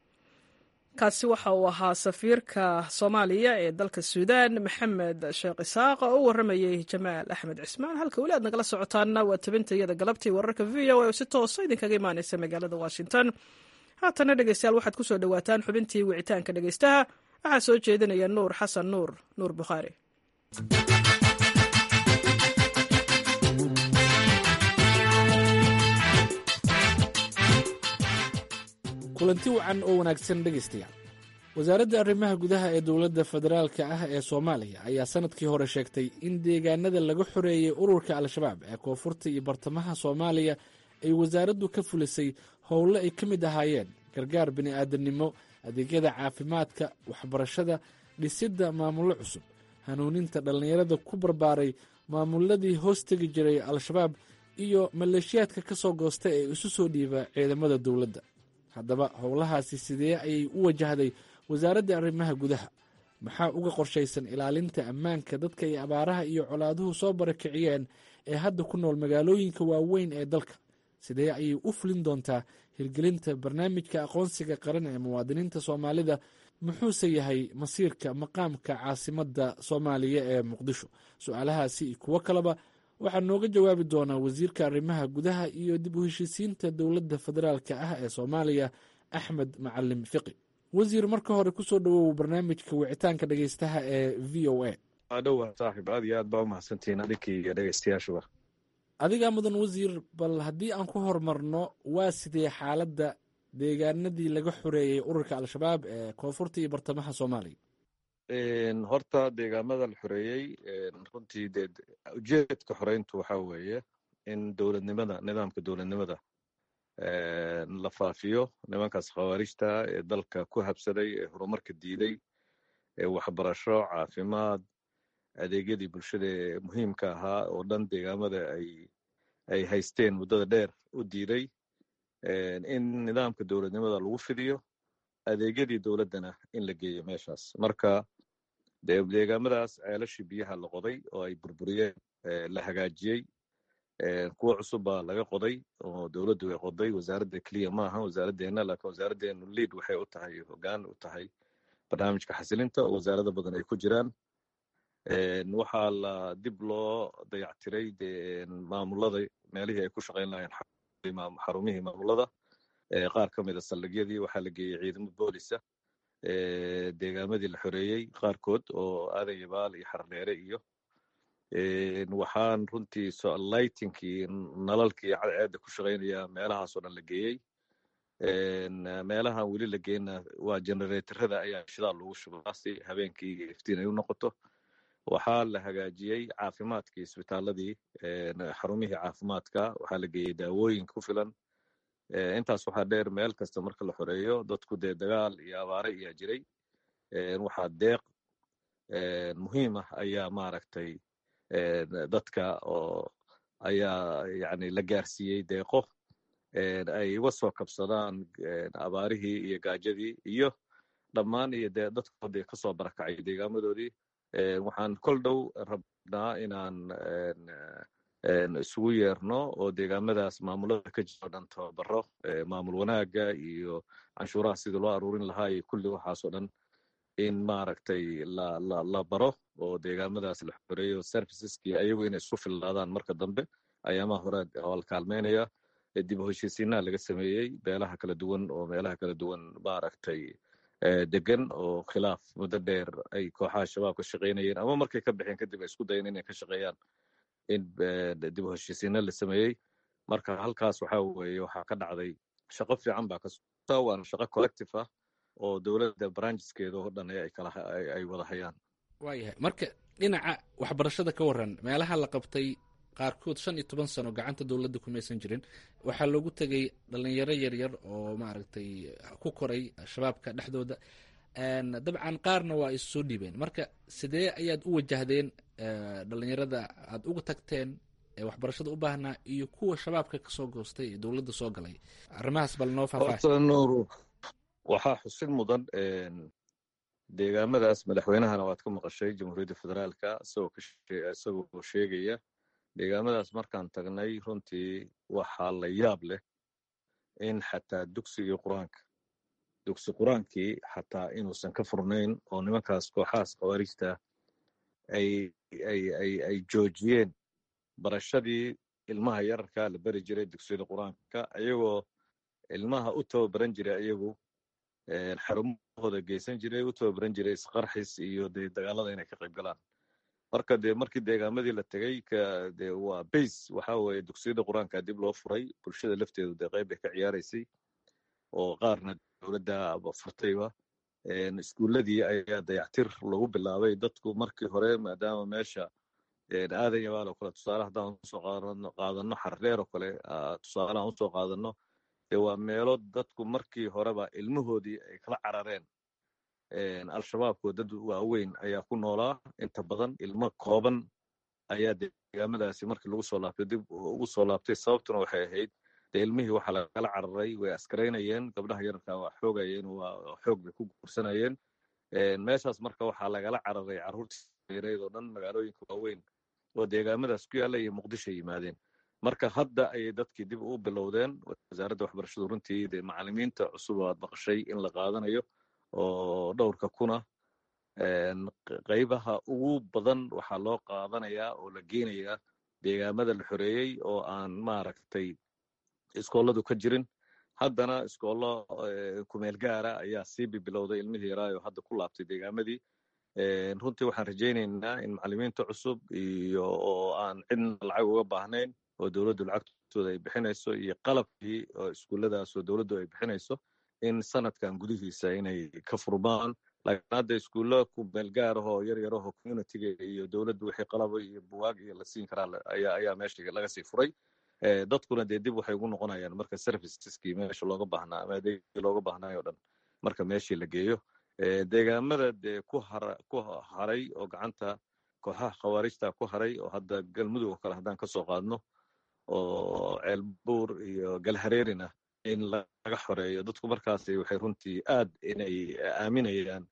kaasi waxa uu ahaa safiirka soomaaliya ee dalka suudaan maxamed sheekh isaaq oo u warramayey jamaal axmed cismaan halka weli aad nagala socotaanna waa tabintayada galabtii wararka v o a oo si toosa idinkaga imaaneysa magaalada washington haatana dhegeystayaal waxaad ku soo dhowaataan xubintii wicitaanka dhegeystaha waxaa soo jeedinaya nuur xasan nuur nuur bukhaari kulanti wacan oo wanaagsan dhegaystayaal wasaaradda arrimaha gudaha ee dowladda federaalka ah ee soomaaliya ayaa sanadkii hore sheegtay in deegaanada laga xoreeyey ururka al-shabaab ee koonfurta iyo bartamaha soomaaliya ay wasaaraddu ka fulisay howlo ay ka mid ahaayeen gargaar bini'aadamnimo adeegyada caafimaadka waxbarashada dhisidda maamullo cusub hanuuninta dhallinyarada ku barbaaray maamuladii hoos tegi jiray al-shabaab iyo maleeshiyaadka ka soo goosta ee isu soo dhiiba ciidamada dowladda haddaba howlahaasi sidee ayay u wajahday wasaaradda arrimaha gudaha maxaa uga qorshaysan ilaalinta ammaanka dadka ay abaaraha iyo colaaduhu soo barakiciyeen ee hadda ku nool magaalooyinka waaweyn ee dalka sidee ayay u fulin doontaa hirgelinta barnaamijka aqoonsiga qaran ee muwaadiniinta soomaalida muxuuse yahay masiirka maqaamka caasimadda soomaaliya ee muqdisho su-aalahaasi iyo kuwo kaleba waxaa nooga jawaabi doonaa wasiirka arrimaha gudaha iyo dib u heshiisiinta dowladda federaalka ah ee soomaaliya axmed macalim fiqi wasiir marka hore kusoo dhawow barnaamijka wicitaanka dhegeystaha ee v o a dhowa saaxib aad iyo aad baa umahadsantihiin adinkii iyo dhegeystayaashuba adigaa mudan wasiir bal haddii aan ku horumarno waa sidee xaaladda deegaanadii laga xoreeyey ururka al-shabaab ee koonfurta iyo bartamaha soomaaliya horta deegaamada la xoreeyey runtii dee ujeedka xoreyntu waxa weeye in dowladnimada nidaamka dowladnimada la faafiyo nimankaas khawaarijta ee dalka ku habsaday ee horumarka diiday ee waxbarasho caafimaad adeegyadii bulshada ee muhiimka ahaa oo dhan deegaamada ay ay haysteen muddada dheer u diiday in nidaamka dowladnimada lagu fidiyo adeegyadii dowladdana in la geeyo meeshaas marka deegaamadaas ceelashii biyaha la qoday oo ay burburiyeen la hagaajiyey kuwo cusub baa laga qoday oo dowladdu way qoday wasaaradda keliya maaha wasaaraddeena laakiin wasaaraddeenu liid waxay u tahay hoggaan u tahay barnaamijka xasilinta oo wasaarado badan ay ku jiraan waxaa la dib loo dayactiray de maamulada meelihii ay ku shaqayn lahayn xarumihii maamulada qaar ka mida saldhigyadii waxaa la geeyey ciidamo boolisa deegaamadii la xoreeyey qaarkood oo aadan yabaal iyo xardheere iyo waxaan runtii lightinkii nalalkii cadceedda ku shaqaynaya meelahaasoo dhan la geeyey meelahan weli la geyna waa generatorada ayaa shidaal lagu shubaa si habeenkii iftiin ay u noqoto waxaa la hagaajiyey caafimaadkii isbitaaladii xarumihii caafimaadka waxaa la geeyey daawooyin ku filan intaas waxaa dheer meel kasta marka la xoreeyo dadku dee dagaal iyo abaare ayaa jiray waxaa deeq muhiim ah ayaa maaragtay dadka oo ayaa yani la gaarsiiyey deeqo ay uga soo kabsadaan abaarihii iyo gaajadii iyo dhammaan iyo dee dadkoodii kasoo barakacay deegaamadoodii waxaan kol dhow rabnaa inaan isugu yeerno oo deegaamadaas maamulada ka jiro dhan tababaro maamul wanaaga iyo canshuuraha sidii loo aruurin lahaa iyo kulli waxaasoo dhan in maaragtay la la la baro oo deegaamadaas la xoreeyo serviceski ayagu inay isku fillaadaan marka dambe ayaamaha hore oo la kaalmeynaya dib u heshiisiinaa laga sameeyey beelaha kala duwan oo meelaha kala duwan maaragtay degan oo khilaaf muddo dheer ay kooxaha shabaab ka shaqaynayeen ama markay ka baxeen kadib ay isku dayeen inay ka shaqeeyaan in dib u heshiisiina la sameeyey marka halkaas waxaa weeye waxaa ka dhacday shaqo fiican baa kasota waana shaqo collective ah oo dowladda branjiskeeda oo dhan ay kala ay wada hayaan waayahay marka dhinaca waxbarashada ka waran meelaha la qabtay qaarkood shan iyo toban sano gacanta dowladda kumaysan jirin waxaa loogu tegay dhalinyaro yaryar oo maaragtay ku koray shabaabka dhexdooda dabcan qaarna waa is soo dhiibeen marka sidee ayaad u wajahdeen dhalinyarada aad uga tagteen ee waxbarashada u baahnaa iyo kuwa shabaabka kasoo goostay ee dowladda soo galay arrimahaas bal noo faahfaahin nuur waxaa xusid mudan deegaamadaas madaxweynahana waad ka maqashay jamhuuriyadda federaalka isagoo sheegaya deegaamadaas markaan tagnay runtii waxaa la yaab leh in xataa dugsigii qur-aanka dugsi qur-aankii xataa inuusan ka furnayn oo nimankaas kooxahaas khawaarijta ay ay ay ay joojiyeen barashadii ilmaha yararka la beri jiray dugsiyada qur-aanka ayagoo ilmaha u tababaran jiray ayagu xarumahooda geysan jiray u tababaran jiray isqarxis iyo dee dagaalada inay ka qayb galaan marka dee markii deegaamadii la tegey de waa base waxa weeye dugsiyada qur-aanka dib loo furay bulshada lafteedu dee qayb bay ka ciyaaraysay oo qaarna dowladda furtayba iskuuladii ayaa dayactir lagu bilaabay dadku markii hore maadaama meesha aadan yabaal oo kale tusaale haddaan usoo qaadano xardheer oo kale tusaalehan usoo qaadano dee waa meelo dadku markii horeba ilmahoodii ay kala carareen al-shabaabko dad waaweyn ayaa ku noolaa inta badan ilmo kooban ayaa deegaamadaasi markii lagu soo laabtay dib ugu soo laabtay sababtuna waxay ahayd dee ilmihii waxaa lagala cararay way askaraynayeen gabdhaha yararka waa xoogayeen waa xoog bay ku guursanayeen meeshaas marka waxaa lagala cararay carruurtii yareed oo dhan magaalooyinka waaweyn oo deegaamadaas ku yaalla iyo muqdisho yimaadeen marka hadda ayay dadkii dib u bilowdeen wasaaradda waxbarashadu runtii dee macalimiinta cusub oo aad maqashay in la qaadanayo oo dhowrka kuna qaybaha ugu badan waxaa loo qaadanayaa oo la geenayaa deegaamada la xoreeyey oo aan maaragtay iskooladu ka jirin haddana iskoollo kumeel gaara ayaa sii bibilowday ilmihii yaraayo hadda ku laabtay deegaamadii runtii waxaan rajaynaynaa in macalimiinta cusub iyo oo aan cidna lacag uga baahnayn oo dowladdu lacagtooda ay bixinayso iyo qalabkii oo iskuulladaas oo dowladdu ay bixinayso in sanadkan gudihiisa inay ka furmaan laakiin hadda iskuulla kumeel gaarahoo yar yarahoo communitiga iyo dowladdu wixii qalabo iyo buwaag iyo la siin karaa ayaa ayaa meesha laga sii furay dadkuna dee dib waxay ugu noqonayaan marka serviceskii meesha looga baahnaa ama adeegii looga baahnaayo o dhan marka meeshii la geeyo deegaamada dee ku har ku haray oo gacanta kooxaha khawaarijta ku haray oo hadda galmudug oo kale haddaan kasoo qaadno oo ceelbuur iyo galhareerina in laga xoreeyo dadku markaasi waxay runtii aad inay aaminayaan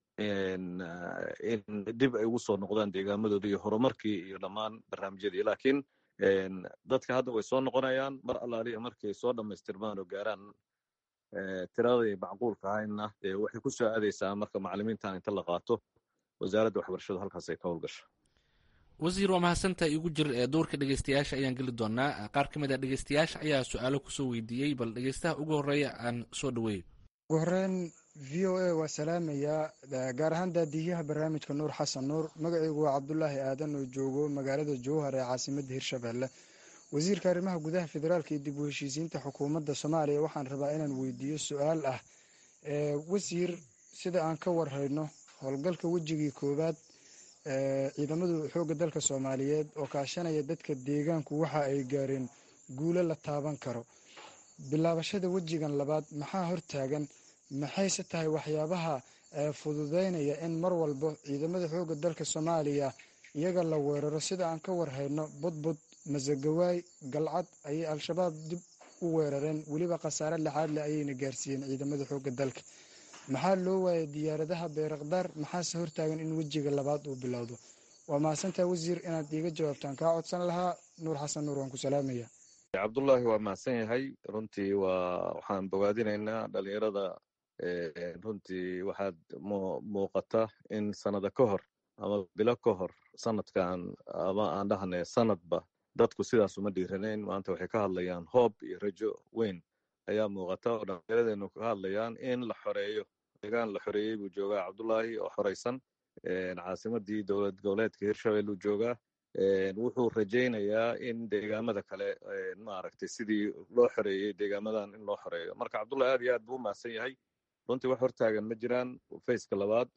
in dib ay ugu soo noqdaan deegaamadooda iyo horumarkii iyo dhammaan barnaamijyadii laakiin dadka hadda way soo noqonayaan mar allaaliya markay soo dhammaystirmaan oo gaaraan tiradii macquulka ahayna waxay ku soo aadaysaa marka macalimiintan inta la qaato wasaaradda waxbarashadu halkaas ay ka howlgasho wasiir waa mahadsantaha igu jir ee dowrka dhegeystayaasha ayaan geli doonaa qaar ka mid a dhegeystayaasha ayaa su-aalo kusoo weydiiyey bal dhegeystaha ugu horeeya aan soo dhaweeyo ugu horeyn v o a waa salaamayaa gaar ahaan daadiyaha barnaamijka nuur xasan nuur magacaygu waa cabdulaahi aadan oo joogo magaalada jowhar ee caasimadda hirshabelle wasiirka arrimaha gudaha federaalka iyo dib u heshiisiinta xukuumadda soomaaliya waxaan rabaa inaan weydiiyo su-aal ah wasiir sida aan ka warhayno howlgalka wejigii koowaad ciidamadu xoogga dalka soomaaliyeed oo kaashanaya dadka deegaanku waxa ay gaareen guulo la taaban karo bilaabashada wejigan labaad maxaa hortaagan maxayse tahay waxyaabaha fududeynaya in mar walba ciidamada xoogga dalka soomaaliya iyaga la weeraro sida aan ka warhayno budbud masagawaay galcad ayay al-shabaab dib u weerareen weliba khasaare lixaad leh ayayna gaarsiiyeen ciidamada xoogga dalka maxaa loo waayay diyaaradaha beerakdaar maxaase hortaagan in wejiga labaad uu bilowdo waa mahadsantaha wasiir inaad iiga jawaabtaan kaa codsan lahaa nuur xasan nuur waan ku salaamaya cabdullaahi waa mahadsan yahay runtii waa waxaan bogaadinaynaa dhalinyarada runtii waxaad muuqata in sanada ka hor ama bilo ka hor sanadkan ama aan dhahne sanadba dadku sidaas uma dhiiranayn maanta waxay ka hadlayaan hoob iyo rajo weyn ayaa muuqata oo dhallinyaradeennu ka hadlayaan in la xoreeyo deegaan la xoreeyey buu joogaa cabdullaahi oo xoreysan caasimadii dowlad goboleedka hirshabelle uu joogaa wuxuu rajaynayaa in deegaamada kale maaragtay sidii loo xoreeyey deegaamadan in loo xoreeyo marka cabdullahi aad iyo aad buu u mahadsan yahay runtii wax hortaagan ma jiraan faceka labaad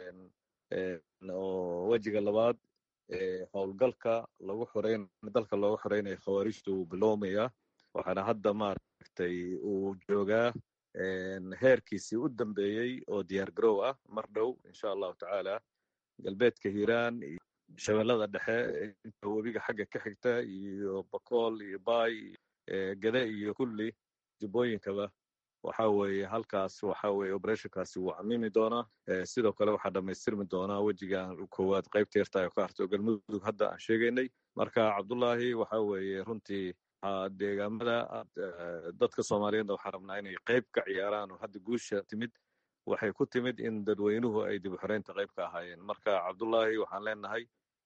oo wejiga labaad howlgalka lagu xoreyn dalka looga xoreynayo khawaarijta wuu bilowmayaa waxaana hadda maaragtay uu joogaa heerkiisii u dambeeyey oo diyaar garow ah mar dhow insha allahu tacaala galbeedka hiiraan iyo shabeellada dhexe inta webiga xagga ka xigta iyo bakool iyo baay gade iyo kulli jubbooyinkaba waxa weeye halkaas waxa weeye operationkaasi wuu camimi doonaa sidoo kale waxaa dhammaystirmi doonaa wejigan koowaad qaybta yarta ka harto galmudug hadda aan sheegaynay marka cabdullaahi waxa weeye runtii deegaamada dadka soomaaliyeedna waxaan rabnaa inay qayb ka ciyaaraan oo hadda guusha timid waxay ku timid in dadweynuhu ay dib u xoreynta qayb ka ahaayeen marka cabdullaahi waxaan leenahay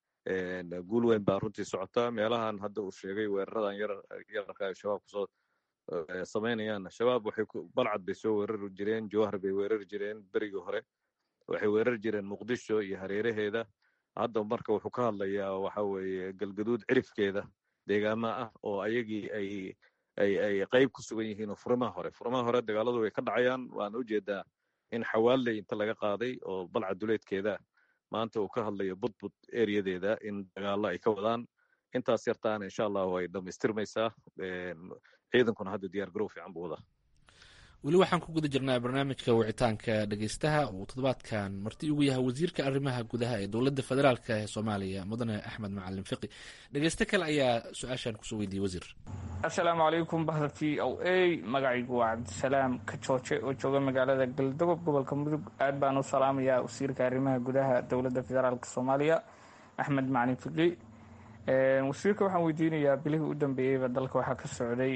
guul weyn baa runtii socota meelahan hadda uu sheegay weeraradan yararka ay shabaab kusoo samaynayaan shabaab waxay balcad bay soo weerari jireen jowhar bay weerari jireen berigii hore waxay weerari jireen muqdisho iyo hareeraheeda hadda marka wuxuu ka hadlayaa waxa weeye galgaduud cirifkeeda deegaama ah oo ayagii ay ay ay qayb ku sugan yihiin oo furimaha hore furimaha hore dagaaladu way ka dhacayaan waana ujeedaa in xawaaley inta laga qaaday oo balcad duleedkeeda maanta uu ka hadlayo budbud ereyadeeda in dagaalo ay ka wadaan intaas yartaana insha allahu ay dhammaystirmaysaa ciidankuna hadda diyaar garow fiican buu wadaa weli waxaan ku guda jirnaa barnaamijka wicitaanka dhegeystaha uu toddobaadkan marti ugu yahay wasiirka arrimaha gudaha ee dowladda federaalk ee soomaaliya mudane axmed macalin fiqi dhegeyste kale ayaa su-aashan kusoo weydiiyey wasiir assalaamu calaykum bahda t o a magacaygu waa cabdisalaam kajooje oo jooga magaalada galdogob gobolka mudug aad baan u salaamayaa wasiirka arrimaha gudaha dowladda federaalk soomaaliya axmed macalin fiqi wasiirka waxaan weydiinayaa bilihii u dambeeyeyba dalka waxaa ka socday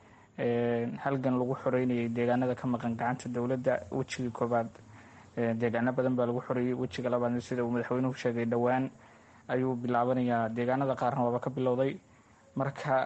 halgan lagu xoreynayay deegaanada ka maqan gacanta dowladda wejigii koobaad deegaano badan baa lagu xoreeyey wejiga labaadna sida uu madaxweynuhu sheegay dhowaan ayuu bilaabanayaa deegaanada qaarna waaba ka bilowday marka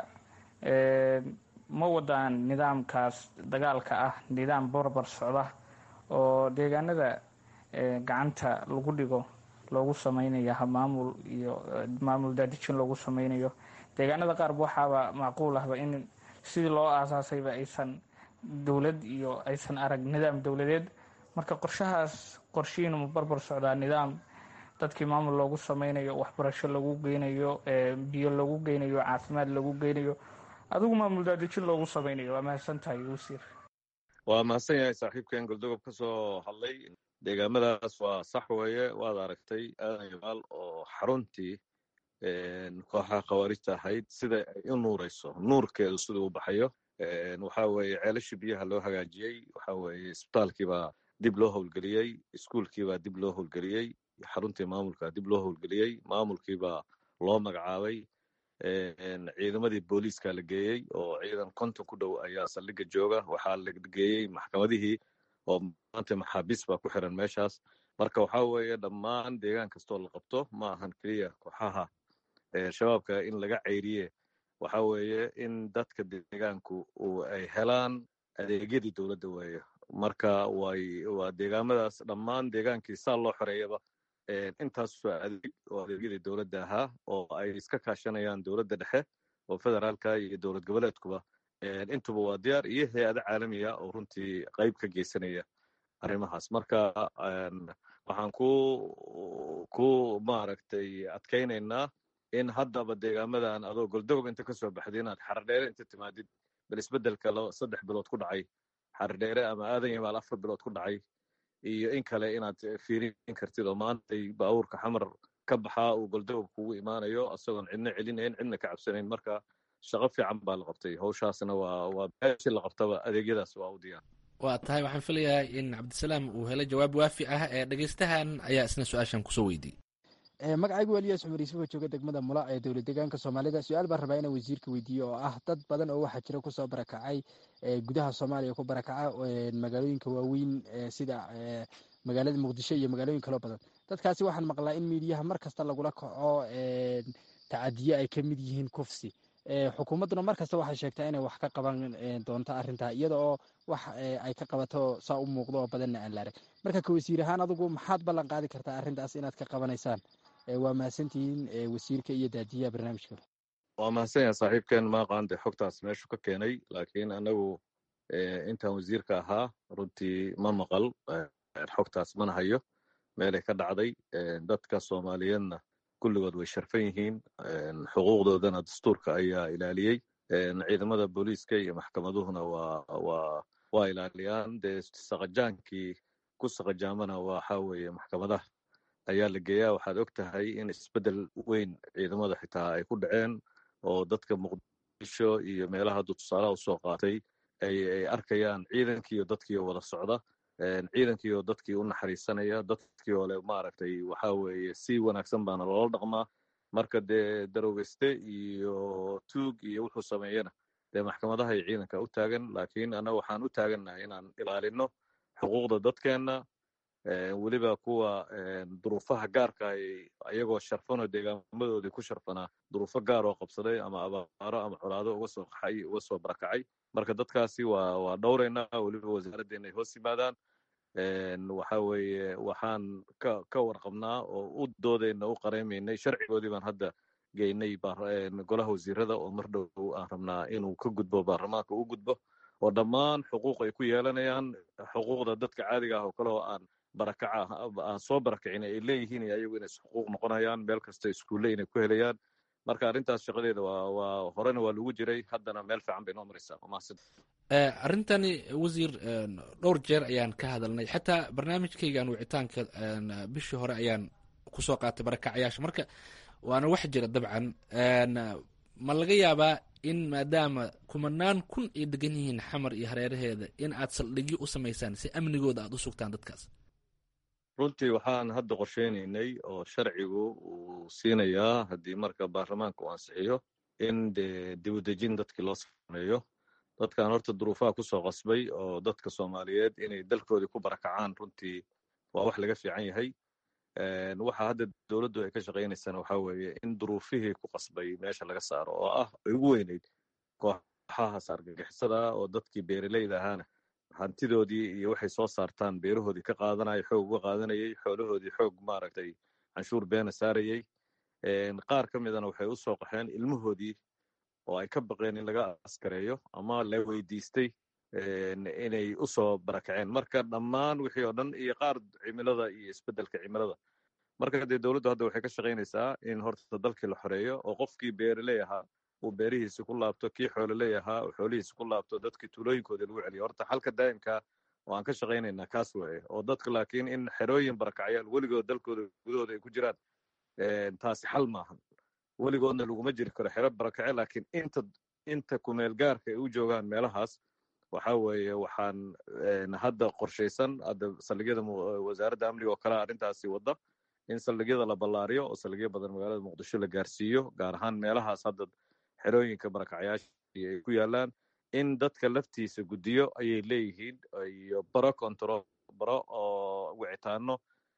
ma wadaan nidaamkaas dagaalka ah nidaam barbar socda oo deegaanada gacanta lagu dhigo loogu samaynayo maamul iyo maamul daadijin loogu samaynayo deegaanada qaarba waxaaba macquul ahba in sidii loo aasaasayba aysan dowlad iyo aysan arag nidaam dowladeed marka qorshahaas qorshihiinu ma barbar socdaa nidaam dadkii maamul loogu sameynayo waxbarasho lagu geynayo biyo lagu geynayo caafimaad lagu geynayo adigu maamul daadijin loogu sameynayo waa mahadsan tahay wasiir waa mahadsan yahay saaxiibkan goldogob ka soo hadlay deegaamadaas waa sax weeye waad aragtay aadan yabaal oo xaruntii kooxaha khawaarijta ahayd sida ay u nuurayso nuurkeedu siduu u baxayo waxa weeye ceelashii biyaha loo hagaajiyey waxa weeye isbitaalkiibaa dib loo howlgeliyey iskuulkiibaa dib loo howlgeliyey xaruntii maamulka dib loo howlgeliyey maamulkiibaa loo magacaabay ciidamadii booliiska la geeyey oo ciidan konton ku dhow ayaa saldhiga jooga waxaa la geeyey maxkamadihii oo maanta maxaabiis baa ku xiran meeshaas marka waxa weeye dhammaan deegaan kastoo la qabto ma ahan keliya kooxaha shabaabka in laga ceyriye waxa weeye in dadka deegaanku ay helaan adeegyadii dowladda weeye marka way waa deegaamadaas dhammaan deegaankii saa loo xoreeyaba intaasoo adeeg oo adeegyadii dowladda ahaa oo ay iska kaashanayaan dowladda dhexe oo federaalka iyo dowlad goboleedkuba intuba waa diyaar iyo hay-ado caalamiya oo runtii qayb ka geysanaya arrimahaas marka waxaan ku ku maaragtay adkaynaynaa in haddaba deegaamadan adoo goldogob inta ka soo baxday inaad xardheere inta timaadid bal isbeddelka saddex bilood ku dhacay xardheere ama aadan yamaal afar bilood ku dhacay iyo in kale inaad fiirin kartid oo maantay baabuurka xamar ka baxaa uu goldogob kugu imaanayo isagoon cidna celinayn cidna ka cabsanayn marka shaqo fiican baa la qabtay hawshaasna waa waa beeshii la qabtaba adeegyadaas waa u diyaar waa tahay waxaan filayaa in cabdisalaam uu helo jawaab waafi ah ee dhegeystahan ayaa isna su-aashan kusoo weydiiyey magacaygu eliyaas cumar yuusuf oo jooga degmada mula ee dowlad deegaanka soomaalida su-aal baan rabaa inaan wasiirka weydiiyo oo ah dad badan oo waxaa jira kusoo barakacay gudaha soomaaliya ku barakaca magaalooyinka waaweyn sida magaalada muqdisho iyo magaalooyin kaloo badan dadkaasi waxaan maqlaa in miidiyaha mar kasta lagula kaco tacadiye ay ka mid yihiin kufsi xukuumadduna mar kasta waxay sheegtaa inay wax ka qaban doonto arrintaa iyada oo wax ay ka qabato saa u muuqdo oo badanna aan la arag marka ka wasiir ahaan adigu maxaad ballan qaadi kartaa arrintaas inaad ka qabanaysaan waa mahadsantihiin wasiirka iyo daadiyaha barnaamijka waa mahadsan yaha saaxiibkeen maaqaande xogtaas meeshu ka keenay laakiin anagu intaan wasiirka ahaa runtii ma maqal xogtaas mana hayo meelay ka dhacday dadka soomaaliyeedna kulligood way sharfan yihiin xuquuqdoodana dastuurka ayaa ilaaliyey ciidamada booliiska iyo maxkamaduhuna waa waa waa ilaaliyaan dee saqajaankii ku saqajaamana waxa weeye maxkamadaha ayaa la geeyaa waxaad og tahay in isbeddel weyn ciidamada xitaa ay ku dhaceen oo dadka muqdisho iyo meelaha hadduu tusaalaha usoo qaatay ay ay arkayaan ciidankiiyo dadkiio wada socda ciidankiioo dadkii u naxariisanaya dadkii oo le maaragtay waxa weeye si wanaagsan baana loola dhaqmaa marka dee darowgeyste iyo tuug iyo wuxuu sameeyana dee maxkamadaha iyo ciidanka u taagan laakiin annaga waxaan u taagannahay inaan ilaalino xuquuqda dadkeenna weliba kuwa duruufaha gaarka ay ayagoo sharfanoo deegaamadoodii ku sharfanaa duruufo gaar oo qabsaday ama abaaro ama colaado uga soo qaxay uga soo barakacay marka dadkaasi waa waa dhowraynaa weliba wasaaraddeena ay hoos yimaadaan waxa weeye waxaan ka ka warqabnaa oo u doodayna u qareymaynay sharcigoodii baan hadda geynay golaha wasiirada oo mar dhow aan rabnaa inuu ka gudbo baarlamaanka u gudbo oo dhammaan xuquuq ay ku yeelanayaan xuquuqda dadka caadiga ah oo kale oo aan barakaca aan soo barakicin ay leeyihiin iyo ayagu inay xuquuq noqonayaan meel kasta iskuulle inay ku helayaan marka arrintaas shaqadeeda waa waa horena waa lagu jiray haddana meel fiican bay noo maraysaa wamahadsan arrintani wasiir dhowr jeer ayaan ka hadalnay xataa barnaamijkaygan wicitaanka bishii hore ayaan kusoo qaatay barakacayaasha marka waana wax jira dabcan ma laga yaabaa in maadaama kumanaan kun ay degan yihiin xamar iyo hareeraheeda in aad saldhigyo u samaysaan si amnigooda aad u sugtaan dadkaas runtii waxaan hadda qorsheynaynay oo sharcigu uu siinayaa haddii marka baarlamaanka uu ansixiyo in dee dibudejin dadkii loo sameeyo dadkan horta duruufaha kusoo qasbay oo dadka soomaaliyeed inay dalkoodii ku barakacaan runtii waa wax laga fiican yahay waxa hadda dowladdu ay ka shaqaynaysana waxa weeye in duruufihii ku qasbay meesha laga saaro oo ah ay ugu weyneyd kooxahaas argagixisada oo dadkii beeraleyda ahaana hantidoodii iyo waxay soo saartaan beerahoodii ka qaadanaya xoog uga qaadanayay xoolahoodii xoog maaragtay canshuur beena saarayey qaar ka midana waxay u soo qaxeen ilmahoodii oo ay ka baqeen in laga askareeyo ama la weydiistay inay u soo barakaceen marka dhammaan wixii oo dhan iyo qaar cimilada iyo isbeddelka cimilada marka dee dowladdu hadda waxay ka shaqaynaysaa in horta dalkii la xoreeyo oo qofkii beeraley ahaa uu beerihiisi ku laabto kii xoololey ahaa uu xoolihiisi ku laabto dadkii tuulooyinkoodii lagu celiyo horta xalka daa'imka oo aan ka shaqaynaynaa kaas weeye oo dadka laakiin in xerooyin barakacyaal weligood dalkooda gudahooda ay ku jiraan taasi xal maahan weligoodna laguma jiri karo xero barakace laakiin inta inta kumeel gaarka ay u joogaan meelahaas waxa weeye waxaan hadda qorshaysan hadda saldhigyada wasaaradda amniga oo kale arrintaasi wadda in saldhigyada la ballaariyo oo saldhigyo badan magaalada muqdisho la gaarsiiyo gaar ahaan meelahaas hadda xerooyinka barakacyaasha ay ku yaalaan in dadka laftiisa guddiyo ayay leeyihiin iyo baro control baro oo wicitaano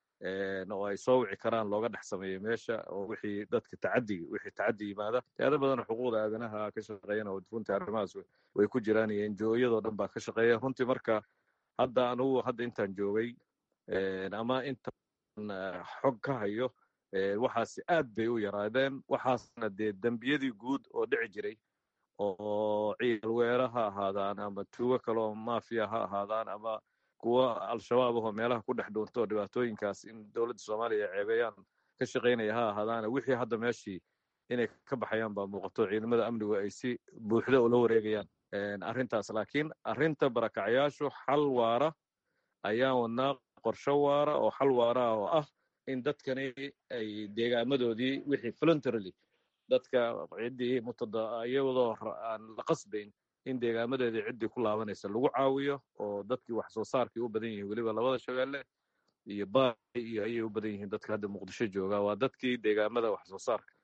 oo ay soo wici karaan looga dhex sameeyo meesha oo wixii dadka tacadigi wixii tacadi yimaada teada badan xuquuqda aadanaha ka shaqeeyana oo runtii arrimahaas way ku jiraan iyo enjooyadoo dhan baa ka shaqeeya runtii marka hadda anugu hadda intaan joogay ama intaan xog ka hayo waxaasi aad bay u yaraadeen waxaasna dee dembiyadii guud oo dhici jiray oo ciidal weera ha ahaadaan ama tuugo kaleoo maafiya ha ahaadaan ama kuwo al-shabaab ahoo meelaha ku dhex dhuunto oo dhibaatooyinkaas in dowladda soomaaliya ay ceebeeyaan ka shaqaynaya ha ahaadaana wixii hadda meeshii inay ka baxayaan baa muuqato ciidamada amnigu ay si buuxda ula wareegayaan arrintaas laakiin arrinta barakacayaashu xal waara ayaan wadnaa qorsho waara oo xal waara ah oo ah in dadkani ay deegaamadoodii wixii voluntarily dadka ciddii mutada iyadoo aan la qasbayn in deegaamadeedii ciddii ku laabanaysa lagu caawiyo oo dadkii wax soo saarkii u badan yihiin weliba labada shabeelle iyo baay iyo ayay u badan yihiin dadka hadda muqdisho jooga waa dadkii deegaamada wax soo saarka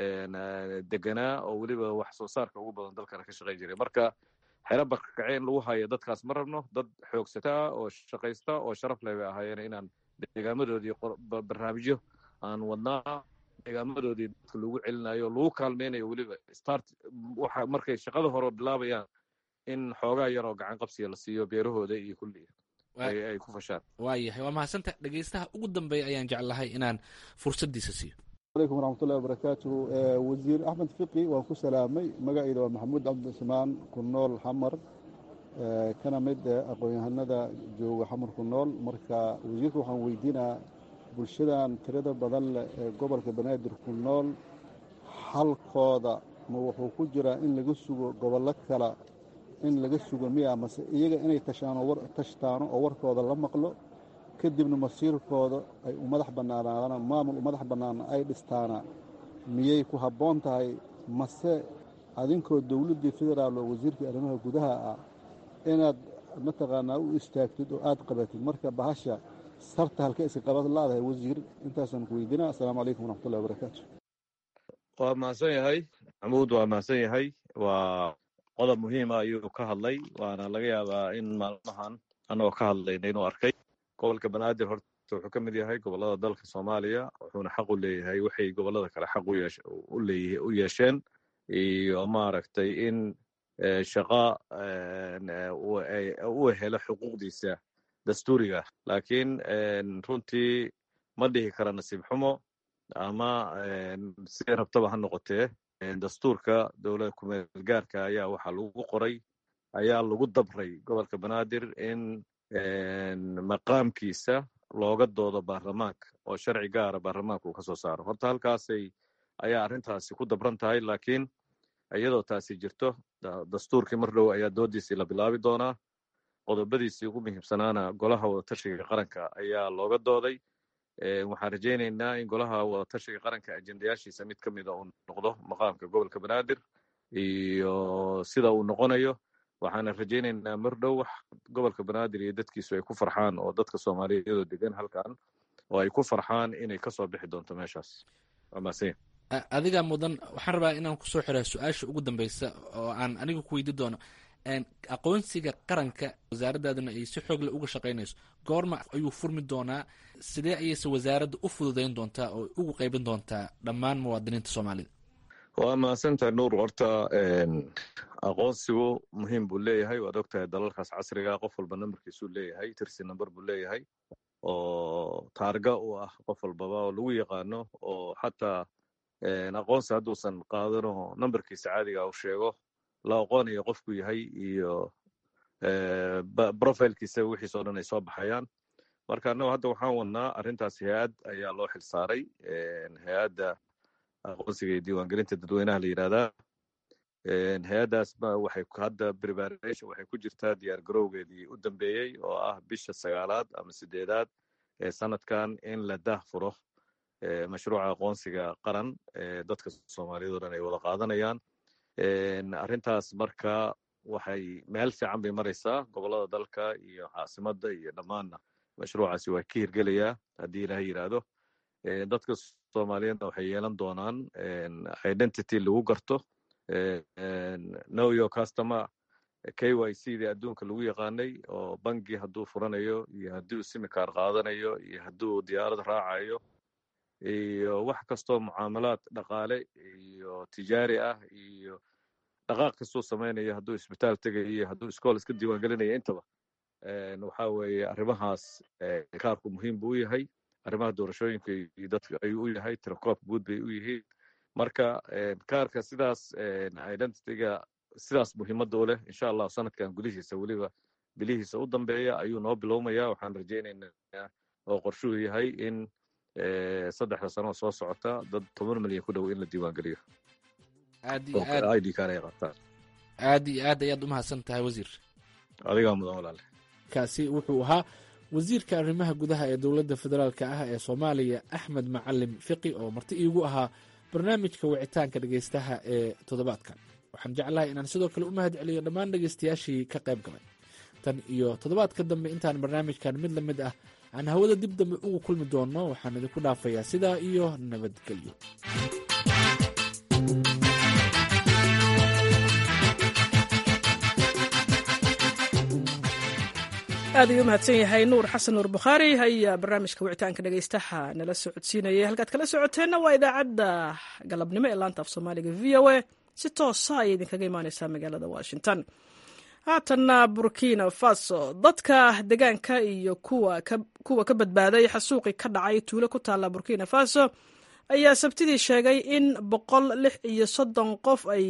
deganaa oo weliba wax soo saarka ugu badan dalkana ka shaqayn jiray marka xero barkakace in lagu hayo dadkaas ma rabno dad xoogsata ah oo shaqaysta oo sharaf leh bay ahaayeen inaan deegaamadoodii barnaamijyo aan wadnaa deegaamadoodii dadka lagu celinayo lagu kaalmeynayo weliba start waxa markay shaqada hore bilaabayaan in xoogaa yaroo gacan qabsiga la siiyo beerahooda iyo kulli ay ku fashaan waayahay waa mahadsanta dhegeystaha ugu dambeeya ayaan jeclahay inaan fursaddiisa siiyo alaykum waraxmatullahi wabarakaatuhu wasiir axmed fiqi waan ku salaamay magacayda waa maxamuud cabdicusmaan ku nool xamar kana mid aqoon-yahanada jooga xamar ku nool marka wasiirka waxaan weydiinaa bulshadan tirada badan leh ee gobolka banaadir ku nool xalkooda ma wuxuu ku jiraa in laga sugo gobollo kale in laga sugo miya mase iyaga inay tashtaano oo warkooda la maqlo kadibna masiirkooda ay u madax bannaanaadaan maamul u madax bannaana ay dhistaana miyay ku habboon tahay mase adinkoo dowladdii federaal oo wasiirkii arrimaha gudaha ah inaad mataqaanaa u istaagtid oo aad qabatid marka bahasha sarta halka iska qabad laadahay wasiir intaasaan ku weydiinaa assalaamu calaykum waraxmatullahi wabarakaatu waa mahadsan yahay maxamuud waa mahadsan yahay waa qodob muhiima ayuu ka hadlay waana laga yaabaa in maalmahan annagoo ka hadlayna inuu arkay gobolka banaadir horta wuxuu ka mid yahay gobollada dalka soomaaliya wuxuuna xaq u leeyahay waxay gobollada kale xaq u yeesheen iyo maaragtay in shaqa u helo xuquuqdiisa dastuuriga laakiin runtii ma dhihi kara nasiib xumo ama si rabtaba ha noqotee dastuurka dowlada kumeel gaarka ayaa waxaa lagu qoray ayaa lagu dabray gobolka banaadir in maqaamkiisa looga doodo baarlamaanka oo sharci gaara baarlamaanka uu ka soo saaro horta halkaasay ayaa arrintaasi ku dabran tahay laakiin iyadoo taasi jirto dastuurkii mar dhow ayaa doodiisii la bilaabi doonaa qodobadiisii ugu muhiimsanaana golaha wadatashiga qaranka ayaa looga dooday waxaan rajaynaynaa in golaha wadatashiga qaranka ajendayaashiisa mid ka mida uu noqdo maqaamka gobolka banaadir iyo sida uu noqonayo waxaana rajaynaynaa mar dhow wax gobolka banaadir iyo dadkiisu ay ku farxaan oo dadka soomaaliyeedoo degan halkan oo ay ku farxaan inay kasoo bixi doonto meeshaas waa mahadsan adiga mudan waxaan rabaa inaan kusoo xiraa su-aasha ugu dambeysa oo aan aniga ku weydi doono aqoonsiga qaranka wasaaradaaduna ay si xoogle uga shaqaynayso goorma ayuu furmi doonaa sidee ayayse wasaaradda u fududayn doontaa oo ugu qaybin doontaa dhammaan muwaadiniinta soomaalida waa mahadsantahay nuur horta aqoonsigu muhiim buu leeyahay waad ogtahay dalalkaas casriga qof walba nambarkiisuu leeyahay tirsi namber buu leeyahay oo taarga u ah qof walbaba oo lagu yaqaano oo xataa aqoonsi hadduusan qaadano nambarkiisa caadiga u sheego la aqoonayo qofku yahay iyo profilkiisa wixiisoo dhan ay soo baxayaan marka annago hadda waxaan wadnaa arrintaas hay-ad ayaa loo xil saaray hay-adda aqoonsiga iyo diiwaangelinta dadweynaha la yidhahdaa hay-addaas waxay hadda preparation waxay ku jirtaa diyaar garowgeedii u dambeeyey oo ah bisha sagaalaad ama sideedaad ee sanadkan in la daah furo mashruuca aqoonsiga qaran dadka soomaaliyeed o dhan ay wada qaadanayaan arrintaas marka waxay meel fiican bay maraysaa gobollada dalka iyo caasimadda iyo dhammaanna mashruucaasi waa ka hirgelayaa haddii ilaha yidhaahdo dadka soomaaliyeedna waxay yeelan doonaan identity lagu garto know your customer k y c dii adduunka lagu yaqaanay oo bangi hadduu furanayo iyo hadduu simikaar qaadanayo iyo hadduu diyaarad raacayo iyo wax kastoo mucaamalaad dhaqaale iyo tijaari ah iyo dhaqaaq kastuu samaynayo hadduu isbitaal tegayo iyo hadduu iskool iska diiwaan gelinayo intaba waxa weeye arrimahaas kaarku muhiim buu u yahay arrimaha doorashooyinka iyo dadka ayuu u yahay tirakoobka guud bay u yihiin marka kaarka sidaas identityga sidaas muhiimadda u leh insha allah sanadkan gudihiisa weliba bilihiisa u dambeeya ayuu noo bilowmaya waxaan rajaynaynaa oo qorshuhu yahay in saddexda sano soo socota dad toban milyan ku dhow in la diiwaangeliyo aad iyo aad id card ay qabtaan aad iyo aad ayaad umahadsan tahay wasiir adigaa mudan walaale kaasi wuxuu ahaa wasiirka arrimaha gudaha ee dowladda federaalk ah ee soomaaliya axmed macalim fiqi oo marti iigu ahaa barnaamijka wicitaanka dhegeystaha ee toddobaadkan waxaan jeclahay inaan sidoo kale u mahad celiyo dhammaan dhegeystayaashii ka qayb galay tan iyo toddobaadka dambe intaan barnaamijkan mid la mid ah aan hawada dib dambe ugu kulmi doonno waxaan idinku dhaafayaa sidaa iyo nabadgelyo aad ayuu u mahadsan yahay nuur xasan nuur bukhaari ayaa barnaamijka wicitaanka dhegeystaha nala socodsiinayay halkaad kala socoteenna waa idaacadda galabnimo ee laanta af soomaaliga v o a si toosa ayay idinkaga imaaneysaa magaalada washington haatanna burkina faso dadka degaanka iyo kuwa ka badbaaday xasuuqi ka dhacay tuulo ku taalla burkina faso ayaa sabtidii sheegay in boqol lix iyo soddon qof ay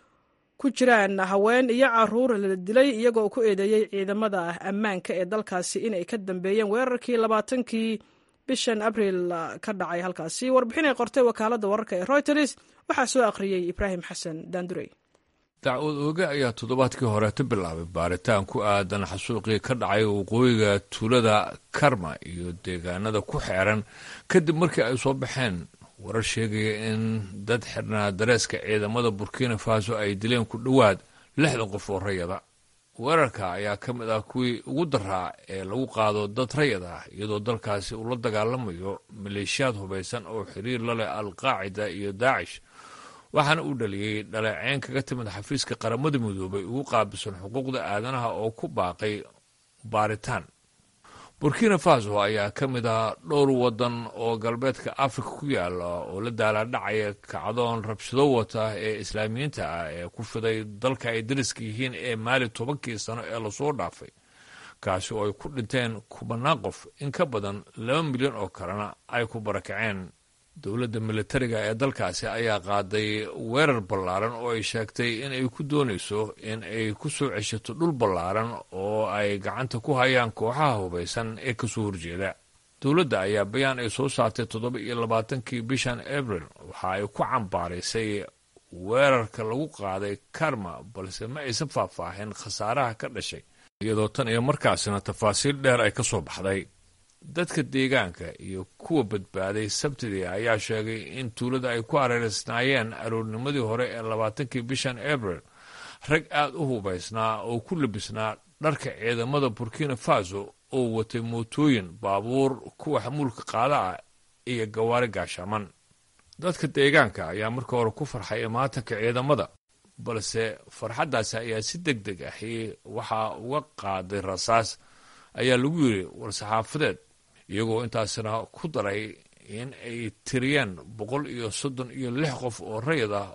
ku jiraan haween iyo caruur la dilay iyagoo ku eedeeyey ciidamada ammaanka ee dalkaasi inay ka dambeeyeen weerarkii labaatankii bishan abriil ka dhacay halkaasi warbixin ay qortay wakaaladda wararka ee reuters waxaa soo akhriyey ibraahim xasan daandurey dacwad ooge ayaa toddobaadkii horeeta bilaabay baaritaan ku aadan xasuuqii ka dhacay waqooyiga tuulada karma iyo deegaanada ku xeeran kadib markii ay soo baxeen warar sheegaya in dad xirnaa dareeska ciidamada burkina faso ay dileen ku dhowaad lixdan qof oo rayada weerarka ayaa ka mid ah kuwii ugu daraa ee lagu qaado dad rayad ah iyadoo dalkaasi uu la dagaalamayo maleeshiyaad hubaysan oo xiriir la leh al-qaacida iyo daacish waxaana uu dhaliyey dhaleeceyn kaga timid xafiiska qaramada midoobay ugu qaabilsan xuquuqda aadanaha oo ku baaqay baaritaan burkina faso ayaa ka mid ah dhowr waddan oo galbeedka afrika ku yaala oo la daalaadhacaya kacdoon rabshado wata ee islaamiyiinta ah ee ku fiday dalka ay dariska yihiin ee maali tobankii sano ee lasoo dhaafay kaasi oo ay ku dhinteen kubanaan qof in ka badan laba milyan oo kalena ay ku barakaceen dowladda militariga ee dalkaasi ayaa qaaday weerar ballaaran oo ay sheegtay in ay ku doonayso in ay ku soo ceshato dhul ballaaran oo ay gacanta ku hayaan kooxaha hubaysan ee kasoo horjeeda dowladda ayaa bayaan ay soo saartay toddoba iyo labaatankii bishan abril waxa ay ku cambaaraysay weerarka lagu qaaday karma balse ma aysan faahfaahin khasaaraha ka dhashay iyadoo tan iyo markaasina tafaasiil dheer ay ka soo baxday dadka deegaanka iyo kuwa badbaaday sabtidii ayaa sheegay in tuulada ay ku hareereysnaayeen aroornimadii hore ee labaatankii bishan abril rag aad u hubaysnaa oo ku labisnaa dharka ciidamada burkina faso oo watay mootooyin baabuur kuwa xamuulka qaada ah iyo gawaari gaashaaman dadka deegaanka ayaa marka hore ku farxay imaatanka ciidamada balse farxaddaasi ayaa si deg deg ahi waxaa uga qaaday rasaas ayaa lagu yidhi war-saxaafadeed iyagoo intaasina ku daray in ay tiriyeen boqol iyo soddon iyo lix qof oo rayid ah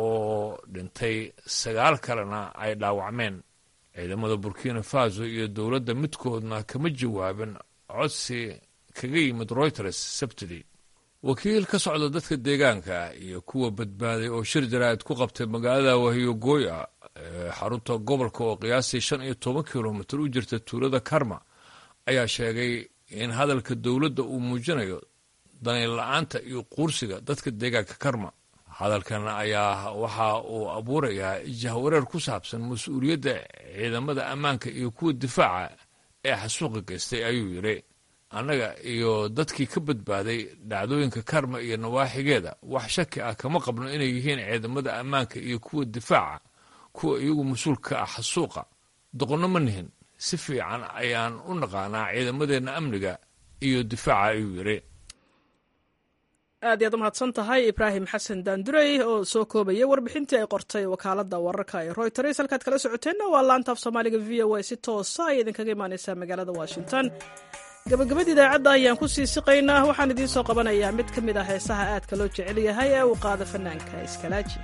oo dhintay sagaal kalena ay dhaawacmeen ciidamada burkina faso iyo dowladda midkoodna kama jawaabin codsi kaga yimid reuters sabtidii wakiil ka socda dadka deegaanka iyo kuwa badbaaday oo shir jaraa'id ku qabtay magaalada wahiyogooya ee xarunta gobolka oo qiyaastii shan iyo toban kilomitir u jirta tuulada karma ayaa sheegay in hadalka dowladda uu muujinayo danayn la-aanta iyo quursiga dadka deegaanka karma hadalkan ayaa waxa uu abuurayaa jahwareer ku saabsan mas-uuliyadda ciidamada ammaanka iyo kuwa difaaca ee xasuuqa geystay ayuu yidhi annaga iyo dadkii ka badbaaday dhacdooyinka karma iyo nawaaxigeeda wax shaki ah kama qabno inay yihiin ciidamada ammaanka iyo kuwa difaaca kuwa iyagu mas-uul ka ah xasuuqa doqonno ma nihin si fiican ayaan u naqaanaa ciidamadeenna amniga iyo difaaca ayuu yidhi aad iyaad u mahadsan tahay ibraahim xasan daandurey oo soo koobaya warbixintii ay qortay wakaaladda wararka ee royters halkaad kala socoteenna waa laanta af soomaaliga v o a si toosa ay idinkaga imaaneysaa magaalada washington gabagabada idaacadda ayaan ku sii siqaynaa waxaan idiin soo qabanayaa mid ka mid ah heesaha aadka loo jecel yahay ee uu qaada fanaanka iskalaaji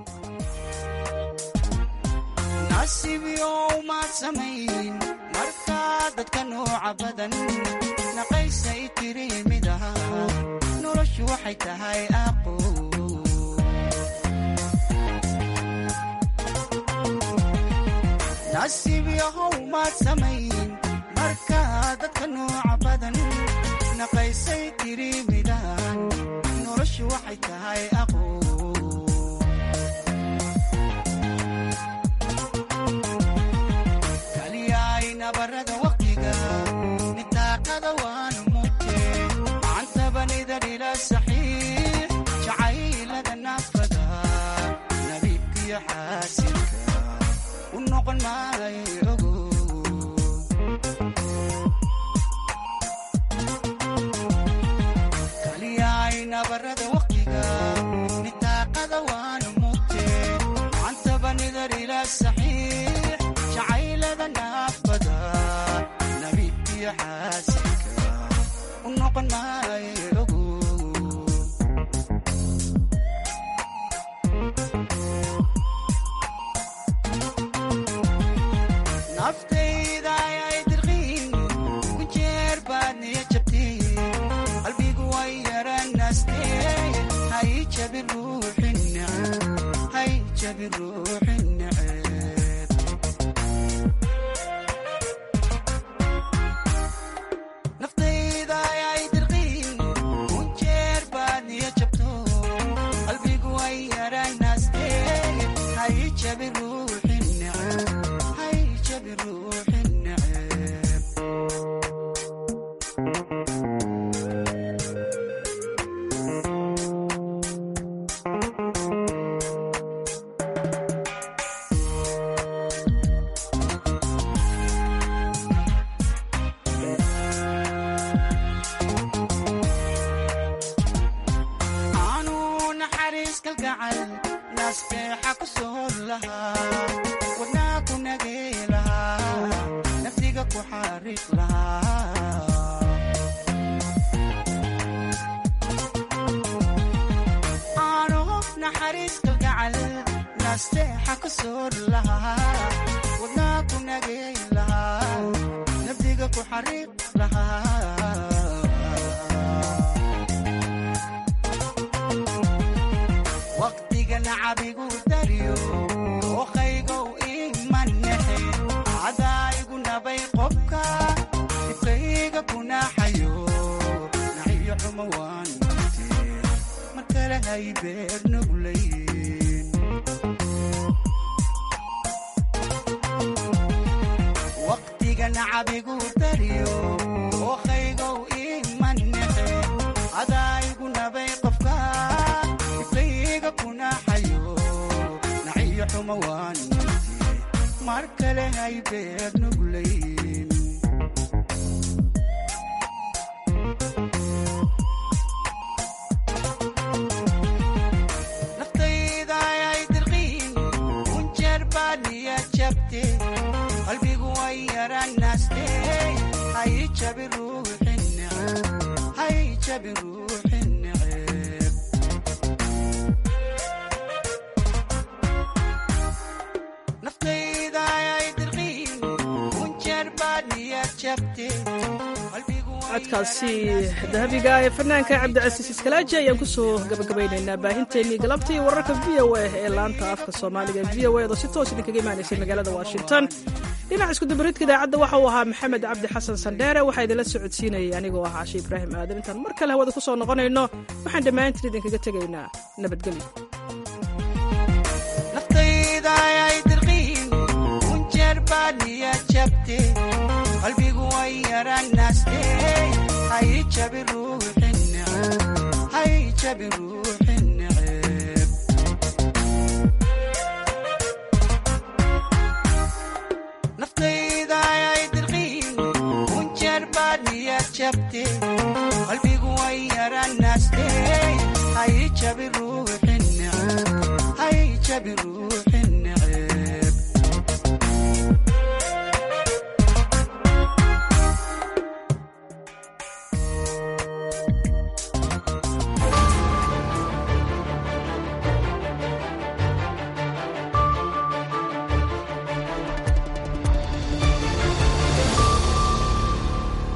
nasiibyow maad samayn marka dadka nooca badan naqaysay tiri midaha noloshu waxay tahay aqo nasiib yahow maad samayn marka dadka nooca badan naqaysay tiri midahan noloshu waxay tahay aqo kaliyaay nabarada waqtiga nitaaqada waanu mugte macantabanida dhila saxiix jacaylada naafada nabiibkiyo xaasilka u noqon maayo ogo kaliyaay nabarada waqtiga nitaaqada waanu mugte macantabanida dhila saxiix jacaylada naafada nabiibkiyo xaasilka u noqon maayo ogo naftayda ayay dirqiin ku jeer baad niya jabtay qalbigu way yaranaastee hay jabi ruuxi neceb hay jabi ruuxi neceb naftayda ayay dirqiin ku jeer baad niya jabto qalbigu way yaranaastee hay jabi ruuxi neceb hay jabi ruuxi neceb aanu naxariis kalgacal nasteexa ku soor lahaa wadnaa ku nagey lahaa naftiga ku xariiq lahaa aanu naxariis kalgacal nasteexa ku soor lahaa wadnaa ku nagey lahaa naftiga ku xariiq lahaa waqtiga nacabigu daryo ookaygow imanexe cadaayigu nabay qobka dibkayga kunaaxayo naxiyo xumo waan mute mar kale hay beer nuglayn waqtiga nacabigu daryo ookaygow imanexe cadaayigu nabay qofka dibkayga kunaaxayo naxiyo xumo waan mute mar kale hay beer nuglayn naftayda ayay dirqiin kunjeer baad niya jabte qalbigu way yaranaste hay jabi ruuxi neceb hay jabi ruuxi neceb naftayda ayay dirqiin kunjeer baad niya jabte codkaasi dahabiga ee fanaanka cabdicasiis iskalaaji ayaan kusoo gabagabaynaynaa baahinteennii galabtii wararka v o a ee laanta afka soomaaliga v o edo si toos idinkaga imaanaysay magaalada washington dhinaca iskudabaridka idaacadda waxa uu ahaa maxamed cabdi xasan sandheere waxaa idinla socodsiinayay anigoo ah cashe ibraahim aadan intaan mar kale hawada ku soo noqonayno waxaan dhammaantiin idinkaga tegaynaa nabadgelyo naftayda ayay dirqiin kunjeer baad niya jabte qalbigu way yaranaste hay jabi ruuxi neceb hay jabi ruuxi neceb naftayda ayay dirqiin kunjeer baad niya jabte qalbigu way yaranaste hay jabi ruuxi neceb hay jabi ruuxi